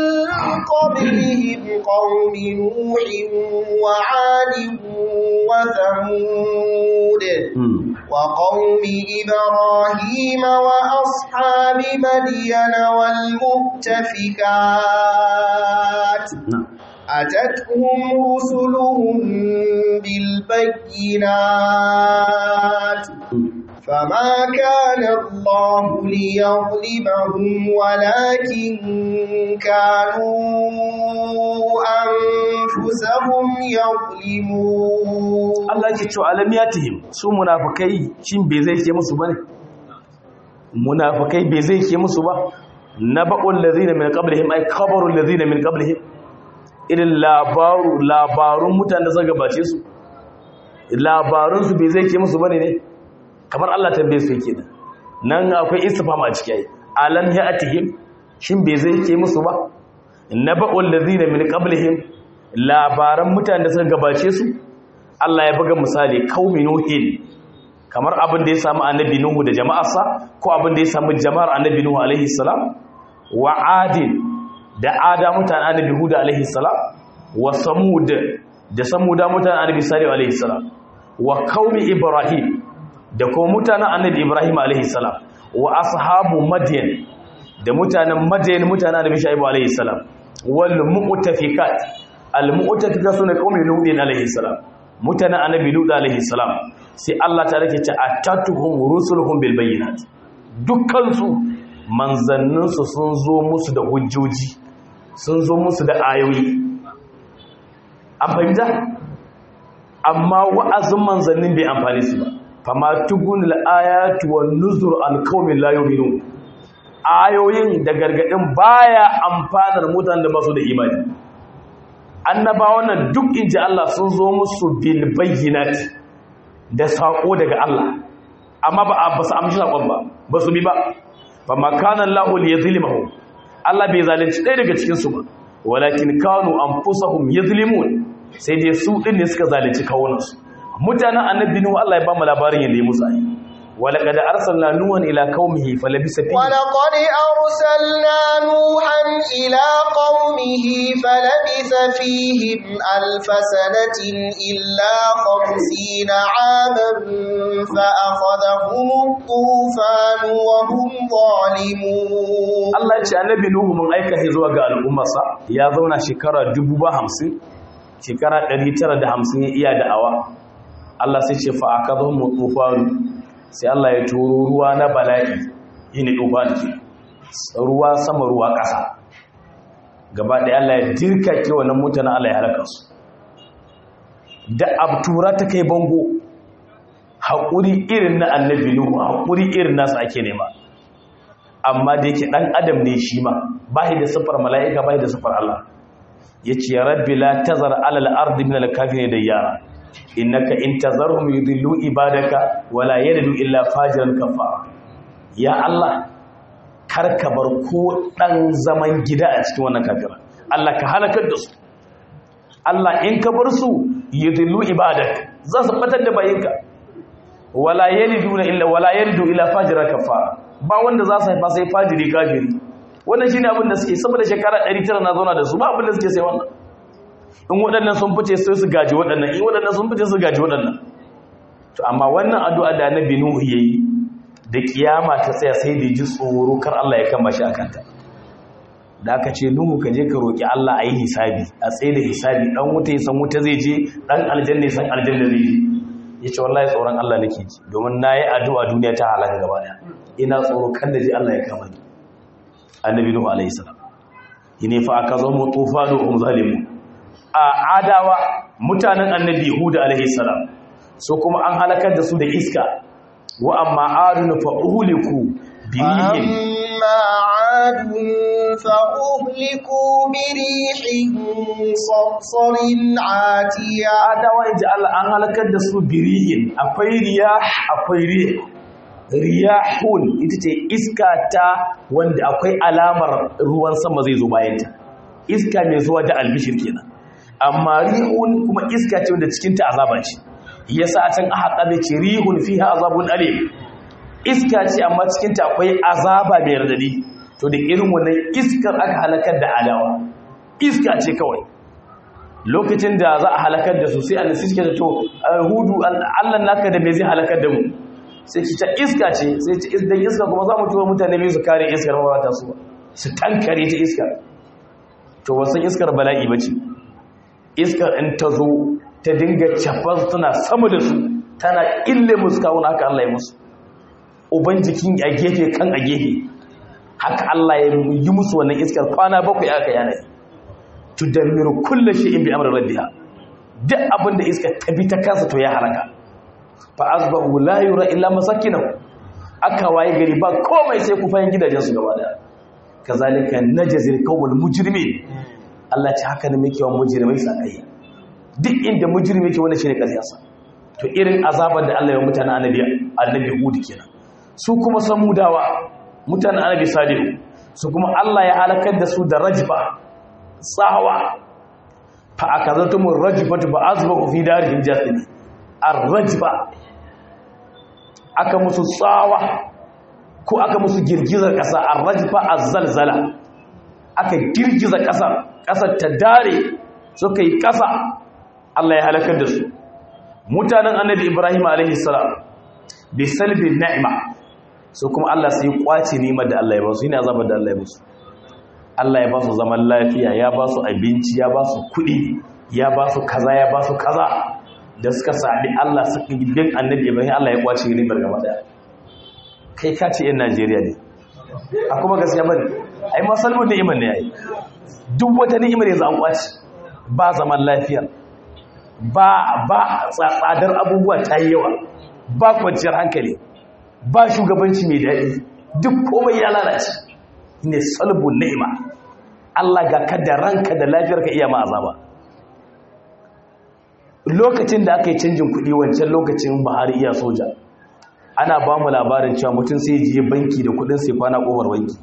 قبلهم قوم نوح وعاد وثمود وقوم إبراهيم وأصحاب مدين والمؤتفكات أتتهم رسلهم بالبينات فما كان الله ليظلمهم ولكن كانوا أنفسهم يظلمون Allah yake cewa alamiyatihim su munafikai shin bai zai ke musu bane munafikai bai zai ke musu ba naba'ul ladina min qablihim ay khabarul ladina min qablihim irin labaru labarun mutanen da suka gabace su labarun su bai zai ke musu bane ne kamar Allah tambaye su yake nan nan akwai istifham a ciki ai alam ya'tihim shin bai zai ke musu ba naba'ul ladina min qablihim labaran mutanen da suka gabace su Allah ya buga misali qaumi nuhin kamar abin da ya samu annabi nuhu da jama'arsa ko abin da ya samu jama'ar annabi nuhu alaihi salam wa adin da ada mutanen annabi hud alaihi salam wa samud da samuda mutanen annabi salih alaihi salam wa qaumi ibrahim da kuma mutanen annabi ibrahim alaihi salam wa ashabu madyan da mutanen madayin mutanen annabi shaibu alaihi salam wal mu'tafikat al mu'tafikat sune qaumi lutin alaihi salam mutanen annabi lut alaihi salam sai Allah ta rake ta atatuhum rusuluhum bil bayyinat dukkan su manzannin su sun zo musu da hujjoji sun zo musu da ayoyi an fahimta amma wa'azin manzannin bai amfani su ba fama tugun al'ayatu wan nuzur an qaumin la yu'minun ayoyin da gargadin baya amfanar mutanen da ba su da imani annabawan nan duk inji Allah sun zo musu bil bayyinat da sako daga Allah amma ba ba su amshi sakon ba ba su bi ba fa makana Allahu liyazlimuhum Allah bai zalunci ɗaya daga cikin su ba walakin kanu anfusahum yazlimun sai dai su din ne suka zalunci kawunansu mutanen annabi nuhu Allah ya ba mu labarin yanda ya musu ayi ولقد أرسلنا نوحا إلى قومه فلبث فيهم ولقد أرسلنا نوحا إلى قومه فلبث فيهم ألف سنة إلا خمسين عاما فأخذهم الطوفان وهم ظالمون Allah ya ce annabi Nuhu mun aika shi zuwa ga al'ummarsa ya zauna shekara 50 shekara 950 ya iya da'awa Allah sai ce fa akadhum tufanu sai Allah ya turo ruwa na bala'i yini tufan ke ruwa sama ruwa ƙasa gaba ɗaya Allah ya dirka ke wannan mutanen Allah ya halaka su da abtura ta kai bango haƙuri irin na annabi Nuhu haƙuri irin nasu ake nema amma da yake dan adam ne shi ma bai da sifar mala'ika bai da sifar Allah yace ya rabbi la tazar ala al-ard min al-kafirin dayyara innaka in tazarhum yudillu ibadaka wala yalidu illa fajiran kafara ya Allah kar ka bar ko dan zaman gida a cikin wannan kafira Allah ka halakar da su Allah in ka bar su yudillu ibadaka za su batar da bayinka wala yalidu illa wala yalidu illa fajiran kafara ba wanda za su haifa sai fajiri kafiri wannan shine abin da suke saboda shekara 900 na zauna da su ba abin da suke sai wannan in waɗannan sun fice sai su gaji waɗannan in waɗannan sun fice su gaji waɗannan to amma wannan addu'a da annabi nuhu yayi da kiyama ta tsaya sai da ji tsoro kar Allah ya kama shi akanta da aka ce nuhu ka je ka roki Allah a yi hisabi a tsaye da hisabi dan wuta ya san wuta zai je dan aljanna ya san aljanna zai je yace wallahi tsoron Allah nake ji domin nayi addu'a duniya ta halaka gaba daya ina tsoro kan da ji Allah ya kama ni annabi nuhu alayhi salam yine fa aka zo mu tufanu hum zalimu a adawa mutanen annabi hud alayhi salam so kuma an halakar da su da iska wa amma adun fa uhliku birihin أما عاد فأهلكوا بريح صرصر عاتية adawa inji Allah an halakar da su birihin akwai riyah akwai rih riyahun ita ce iska ta wanda akwai alamar ruwan sama zai zo bayanta iska mai zuwa da albishir kenan amma rihun kuma iska ce wanda cikin ta azaba ce yasa a can aka kabe ce rihun fiha azabun alim iska ce amma cikin ta akwai azaba mai radadi to da irin wannan iskar aka halakar da adawa iska ce kawai lokacin da za a halakar da su sai an suke da to hudu Allah naka da me zai halakar da mu sai ki ta iska ce sai ci idan iska kuma za mu tura mutane biyu su kare iskar ba ta su su tankare ta iskar to wasan iskar bala'i bace iskar in ta zo ta dinga cafar tana sama da su tana ille musu kawun haka Allah ya musu uban jikin a gefe kan a gefe haka Allah ya yi musu wannan iskar kwana bakwai aka yana tudammiru kullu shay'in bi amri rabbiha duk abin da iska ta bi ta kansa to ya halaka fa asbahu la yura illa masakinahu aka waye gari ba komai sai ku fayin gidajen su gaba daya kazalika najzil qawmul mujrimin Allah ce haka ne muke wa mujrimai sakai duk inda mujrimi yake wannan shine kasiyarsa to irin azabar da Allah ya mutana annabi annabi Hud kenan su kuma samudawa mutanen annabi Salihu su kuma Allah ya halakar da su da rajfa tsawa fa akazatumur rajfatu ba azbahu fi darihim jasimi ar-rajfa aka musu tsawa ko aka musu girgizar ƙasa ar-rajfa az-zalzala aka girgiza ƙasar ƙasar ta dare suka yi ƙasa Allah ya halakar da su mutanen annabi Ibrahim alaihi salam bi salbi ni'ma su kuma Allah sai kwace ni'imar da Allah ya ba su ne azabar da Allah ya musu Allah ya ba su zaman lafiya ya ba su abinci ya ba su kuɗi ya ba su kaza ya ba su kaza da suka saɓi Allah suka gidan annabi Ibrahim Allah ya kwace ni'imar gaba daya kai ka ce yan Najeriya ne a kuma gaskiya bane ai masalmu ni'imar ne yayi duk wata ni'imar yanzu an kwace ba zaman lafiya ba ba tsadar abubuwa ta yi yawa ba kwanciyar hankali ba shugabanci mai daɗi duk komai ya lalace ne salbun ni'ima Allah ga ka da ranka da lafiyarka iya ma azaba lokacin da aka yi canjin kuɗi wancan lokacin Buhari iya soja ana ba mu labarin cewa mutum sai je banki da kuɗin sai kwana ƙofar banki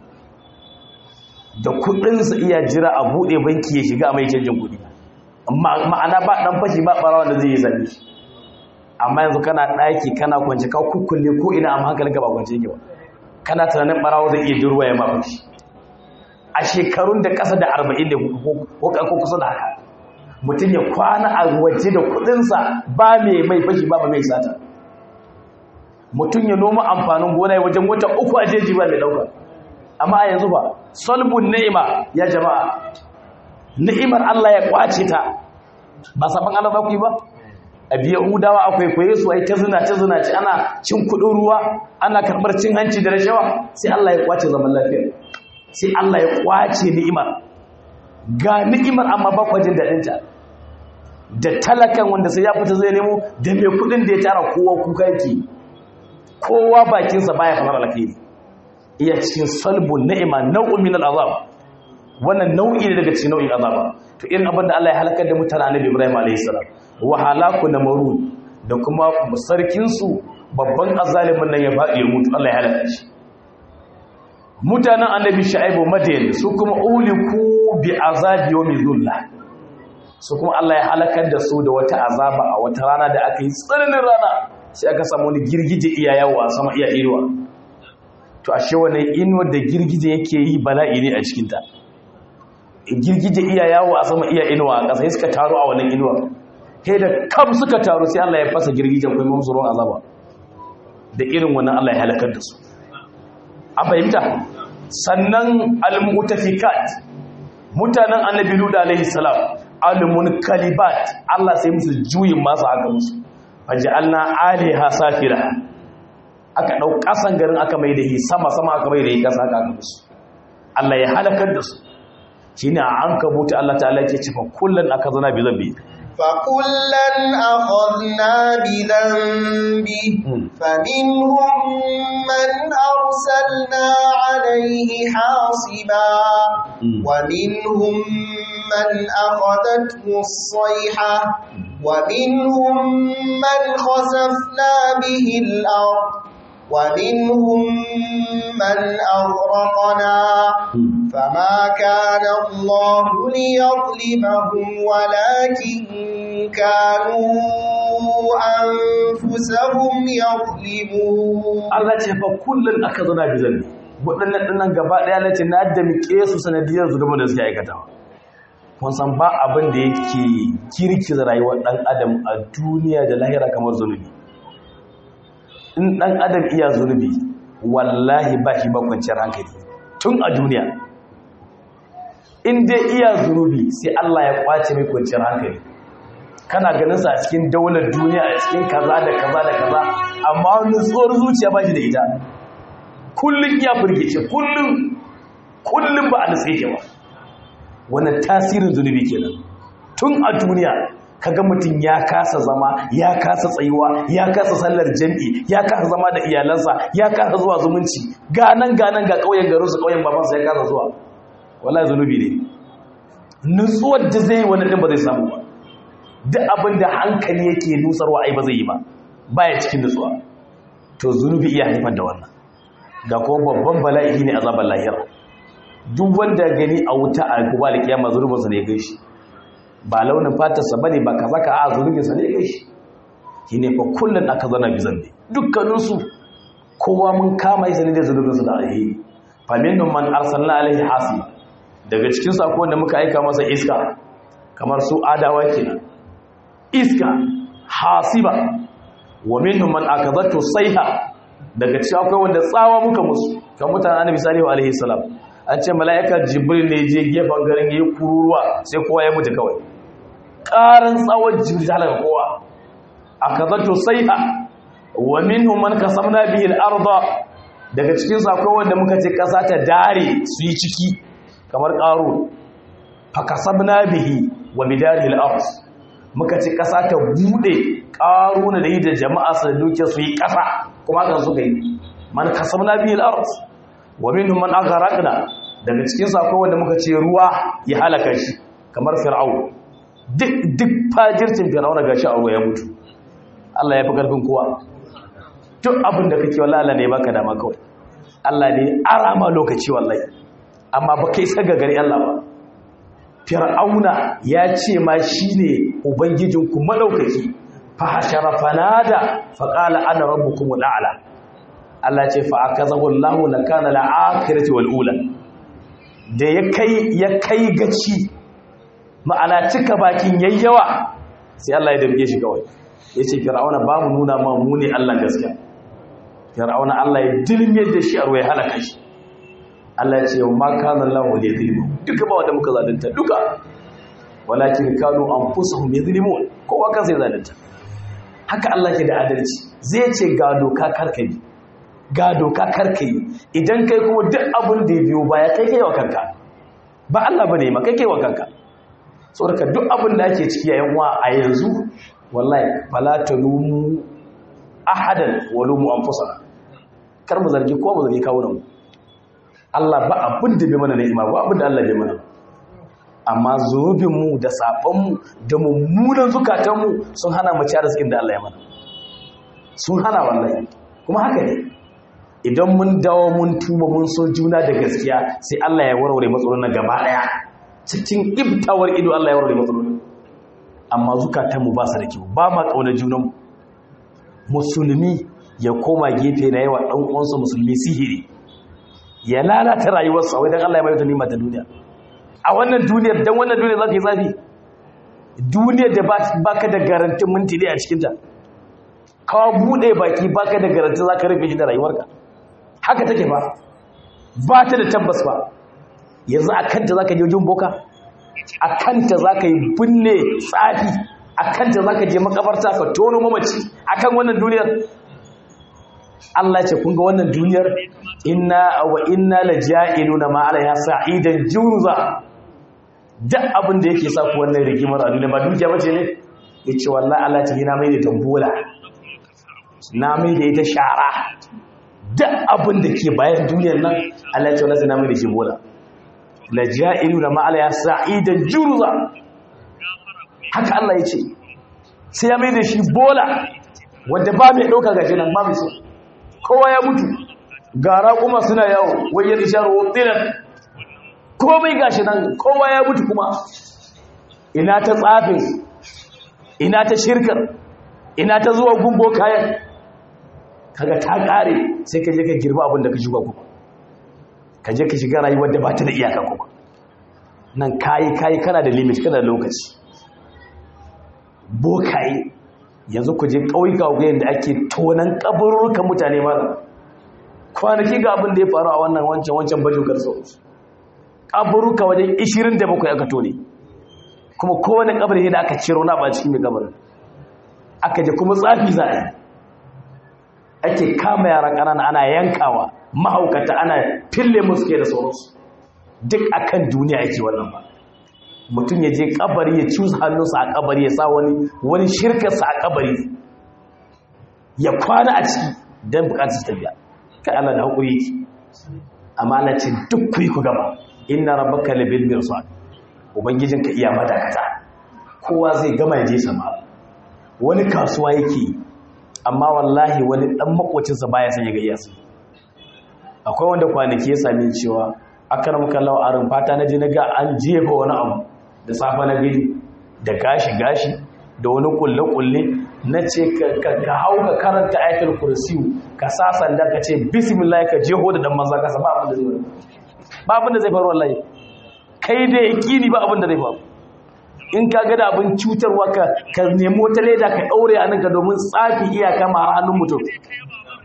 da kuɗinsa iya jira a buɗe banki ya shiga a mai canjin kuɗi ma'ana ba ɗan fashi ba ɓarawa da zai yi zaɓe amma yanzu kana ɗaki kana kwance ka kukkulle ko ina amma hankalinka ba kwance yake ba kana tunanin ɓarawa zai iya jirwa ya mafi a shekarun da ƙasa da arba'in da ko kusa da haka mutum ya kwana a waje da kuɗinsa ba mai mai fashi ba mai sata mutum ya noma amfanin gona ya wajen wata uku a jeji ba mai ɗauka amma a yanzu ba solbun ni'ima ya jama'a ni'imar Allah ya kwace ta ba saban Allah za ku yi ba a biya hudawa akwai kwaye su ai ta zina ta zina ci ana cin kudin ruwa ana karbar cin hanci da rashawa sai Allah ya kwace zaman lafiya sai Allah ya kwace ni'imar ga ni'imar amma ba kwajin daɗin ta da talakan wanda sai ya fita zai nemo da mai kudin da ya tara kowa kuka yake kowa bakinsa baya kamar alkhairi iya cikin salbun ni'ima nau'un min al'azab wannan nau'i ne daga cikin nau'in azaba to irin abin da Allah ya halakar da mutane annabi Ibrahim alayhi salam wa halaku namrud da kuma sarkin su babban azalimin nan ya faɗi ya mutu Allah ya halaka shi mutanen annabi Shu'aibu Madayan su kuma uliku bi azabi yawmi dhulla su kuma Allah ya halakar da su da wata azaba a wata rana da aka yi tsananin rana sai aka samu wani girgije iya yawo a sama iya inuwa to ashe wannan inuwar da girgije yake yi bala'i ne a cikinta girgije iya yawo a sama iya inuwa a ƙasa suka taru a wannan inuwa kai da kam suka taru sai Allah ya fasa girgijen kuma musu ruwan azaba da irin wannan Allah ya halakar da su an fahimta sannan al-mutafikat mutanen annabi lut alaihi salam al-munkalibat Allah sai musu juyin masu aka musu faj'alna aliha safira aka dau kasan garin aka mai da hi sama sama aka mai da hi kasa aka musu Allah ya halakar da su shine an kabuta Allah ta'ala yake cewa kullun akazana bi zambi فكلا أخذنا بذنبه فمنهم من أرسلنا عليه حاصبا ومنهم من أخذته الصيحة ومنهم من خسفنا به الأرض ومنهم من أغرقنا فما كان الله ليظلمهم ولكن كانوا أنفسهم يظلمون Allah ce fa kullun aka zana bi zambi waɗannan dinnan gaba ɗaya na ce na da miƙe su sanadiyar zunubin da suke aikatawa kun san ba abin da yake kirkiza rayuwar ɗan adam a duniya da lahira kamar zunubi in ɗan adam iya zunubi wallahi ba shi ba kwanciyar hankali tun a duniya in dai iya zunubi sai Allah ya kwace mai kwanciyar hankali kana ganin sa a cikin daular duniya a cikin kaza da kaza da kaza amma wani tsohon zuciya ba shi da ita kullum iya firgice kullum kullum ba a nutse ke ba wannan tasirin zunubi kenan tun a duniya kaga mutum ya kasa zama ya kasa tsayuwa ya kasa sallar jam'i ya kasa zama da iyalansa ya kasa zuwa zumunci ganan ganan ga ƙauyen garinsu ƙauyen babansa ya kasa zuwa wallahi zunubi ne nutsuwar da zai wani ɗin ba zai samu ba duk abin da hankali yake nusarwa ai ba zai yi ba baya cikin nutsuwa to zunubi iya haifar da wannan ga kuma babban bala'i ne azabar lahira duk wanda gani a wuta a kuma da kiyama zunubinsa ne ya gaishe ba launin fatarsa ba ne ba ka zaka a zunubinsa ne ya gaishe shi ne fa kullum aka zana bi zambe dukkaninsu kowa mun kama yi sani da zunubinsa da alheri famin man arsalna alaihi hasiba daga cikin sako da muka aika masa iska kamar su adawa kenan iska hasiba wa minhum man akazatu sayha daga cikin akwai wanda tsawa muka musu kan mutanen annabi salihu alaihi salam an ce mala'ika jibril ne je gefen garin yayi kururuwa sai kowa ya mutu kawai ƙaran tsawon jibril ta halaka kowa akazatu sayha wa minhum man kasamna bihi al-ardha daga cikin su akwai wanda muka ce kasa ta dare su yi ciki kamar qaru fa kasabna bihi wa bidarihi al-ard muka ce kasa ta bude qaruna da yi da jama'a su duke su yi kasa kuma kan suka yi man kasabna bihi al-ard wa minhum man aghraqna daga cikin su akwai wanda muka ce ruwa ya halaka shi kamar fir'aun duk duk fajircin fir'auna gashi a ruwa ya mutu Allah ya fi ƙarfin kowa duk abin da kake wallahi Allah ne baka dama kawai Allah ne arama lokaci wallahi amma ba kai saka gari Allah ba fir'auna ya ce ma shine ubangijinku madaukaki fa hashara fanada fa qala ana rabbukum al'ala Allah ce fa akazahu Allahu lakana al'akhirati wal ula da ya kai ya kai gaci ma'ana cika bakin yayyawa sai Allah ya damge shi kawai ya ce fir'auna ba mu nuna ma mu ne Allah gaskiya fir'auna Allah ya dilmiyar da shi a ruwa ya halaka shi Allah ya ce ma kana Allah wa yadhlimu duka ba wanda muka zalunta duka walakin kanu anfusuhum yadhlimun kowa kansa ya zalunta haka Allah ke da adalci zai ce ga doka karkai ga doka karkai idan kai kuma duk abin da ya biyo baya kai kai wa kanka ba Allah bane ma kai kai wa kanka saboda duk abin da ake ciki yayin wa a yanzu wallahi fala talumu ahadan walumu anfusana kar mu zargi ko mu zargi kawunan mu Allah ba abin da bai mana ni'ima ba abin da Allah bai mana amma zunubin mu da sabon mu da mummunan zukatan mu sun hana mu ci arzikin da Allah ya mana sun hana wallahi kuma haka ne idan mun dawo mun tuba mun so juna da gaskiya sai Allah ya warware matsalolin gaba daya cikin ibtawar ido Allah ya warware matsalolin amma zukatanmu ba su da kyau ba ma ƙaunar junanmu musulmi ya koma gefe na yawa ɗan uwansa musulmi sihiri ya lalata rayuwarsa wai don Allah ya mai nima ta duniya a wannan duniyar don wannan duniyar za ta yi zafi duniyar da ba ka da garantin minti ne a cikinta kawo buɗe baki ba ka da garantin za ka rufe shi da rayuwarka haka take ba ba ta da tabbas ba yanzu a kanta za ka je wajen boka a kanta za ka yi binne tsafi a kanta za ka je makabarta ka tono mamaci a kan wannan duniyar Allah ce kun ga wannan duniyar inna wa inna la ja'ilu na ma'ala ya sa'idan jurza duk abin da yake sa ku wannan rigimar a duniya ba dukiya bace ne yace wallahi Allah ce na mai da tambola na mai da ita shara duk abin da ke bayan duniyar nan Allah ce wallahi na mai da shi bola la ja'ilu da ma'ala ya sa'idan jurza haka Allah ya ce sai ya mai da shi bola wanda ba mai ɗauka gashi nan ba mai so kowa ya mutu gara kuma suna yawo wajen isharar wutsinan komai gashi nan kowa ya mutu kuma ina ta tsafin ina ta shirkar ina ta zuwa gumbo kayan kaga ta ƙare sai ka je ka girba abin da ka shuka kuma ka je ka shiga rayuwar da ba ta da iyaka kuma nan kayi kayi kana da limit kana da lokaci bokaye yanzu ku je ƙauyuka ga da ake tonan kabururukan mutane mara kwanaki ga abin da ya faru a wannan wancan wancan bajin karso kaburuka wajen 27 aka tone kuma kowane kabari da aka ciro na ba cikin mai kabarin aka je kuma tsafi za a yi ake kama yara ƙanana ana yankawa mahaukata ana fille musu ke da sauransu duk akan duniya ake wannan ba mutum ya je kabari ya cusa hannunsa a kabari ya sa wani wani shirkarsa a kabari ya kwana a ciki don bukatar tafiya kai Allah da haƙuri yake amma Allah ce duk ku yi ku gaba inna rabbaka labil mirsad ubangijinka iya madakata kowa zai gama ya je sama wani kasuwa yake amma wallahi wani dan makocinsa baya son ya ga iyasu akwai wanda kwanaki ya sami cewa akaram kallahu arin fata na je na ga an jefa wani abu da safa na gidi da gashi gashi da wani kulle kulle na ce ka hau ka karanta ayatul kursiyu ka sa sanda ka ce bismillah ka jeho da dan manza ka sa ba abin da zai ba abin da zai faru wallahi kai da yaqini ba abin da zai faru in ka ga da abin cutarwa ka ka nemi wata leda ka daure a nan ka domin tsafi iyaka ma har hannun mutum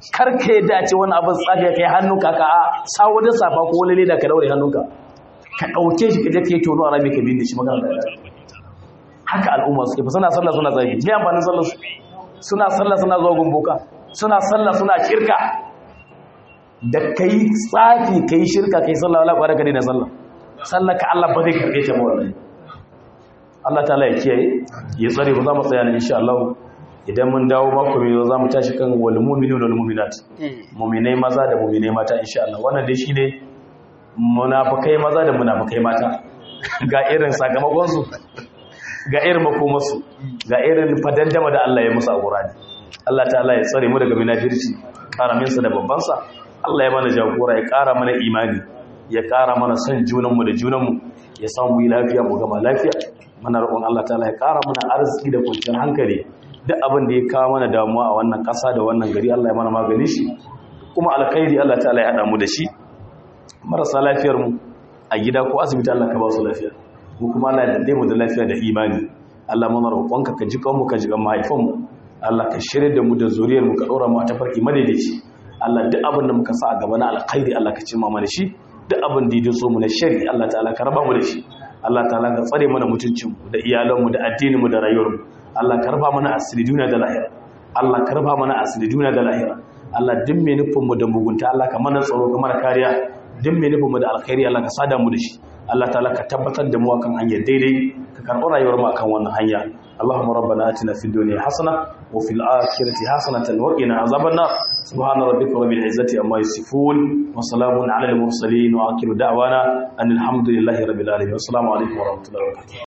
kar ka yadda a ce wani abin tsaga kai hannunka ka a sawo da safa ko wani leda ka daure hannunka ka ɗauke shi ka je ka yi tono a rami ka bin da shi magana da haka al'umma suke fa suna sallah suna zagi me amfanin sallar su suna sallah suna zuwa gumboka suna sallah suna shirka da kai tsafi kai shirka kai sallah wala kwara ka daina sallah sallah ka Allah ba zai karbe ta ba wallahi Allah ta'ala ya kiyaye ya tsare ku za mu tsaya ne insha Allah idan mun dawo mako mai za mu tashi kan wal mu'minu wal mu'minat mu'minai maza da mu'minai mata insha Allah wannan dai shine munafikai maza da munafikai mata ga irin sakamakon su ga irin makomarsu ga irin fadandama da Allah ya musu a Qur'ani Allah ta'ala ya tsare mu daga munafirci karamin sa da babban sa Allah ya mana jagora ya kara mana imani ya kara mana son junanmu da junanmu ya samu yi lafiya mu gama lafiya muna roƙon Allah ta'ala ya kara mana arziki da kwanciyar hankali duk abin da ya kawo mana damuwa a wannan ƙasa da wannan gari Allah ya mana magani shi kuma alkhairi Allah ta'ala ya hada mu da shi marasa lafiyar mu a gida ko asibiti Allah ka ba su lafiya mu kuma Allah ya dade mu da lafiya da imani Allah muna roƙonka ka ji kanmu ka ji kan mahaifanmu Allah ka shirye da mu da zuriyar mu ka dora mu a tafarki madaidaici Allah duk abin da muka sa a gaba na alkhairi Allah ka cimma mana shi duk abin da ya so mu na shari Allah ta'ala ka raba mu da shi Allah ta'ala ka tsare mana mutuncin mu da iyalan mu da addinin mu da rayuwar mu Allah ka raba mana asiri duniya da lahira Allah ka raba mana asiri duniya da lahira Allah duk mai nufin mu da mugunta Allah ka mana tsaro ka mana kariya duk mai nufin mu da alkhairi Allah ka sada mu da shi Allah ta'ala ka tabbatar da mu akan hanyar daidai ka karɓi rayuwar mu akan wannan hanya Allahumma rabbana atina fid dunya hasana wa fil akhirati hasanatan wa qina azaban nar subhana rabbika rabbil izzati amma yasifun wa salamun ala al mursalin wa akhiru da'wana anil hamdulillahi rabbil alamin assalamu alaikum wa rahmatullahi wa barakatuh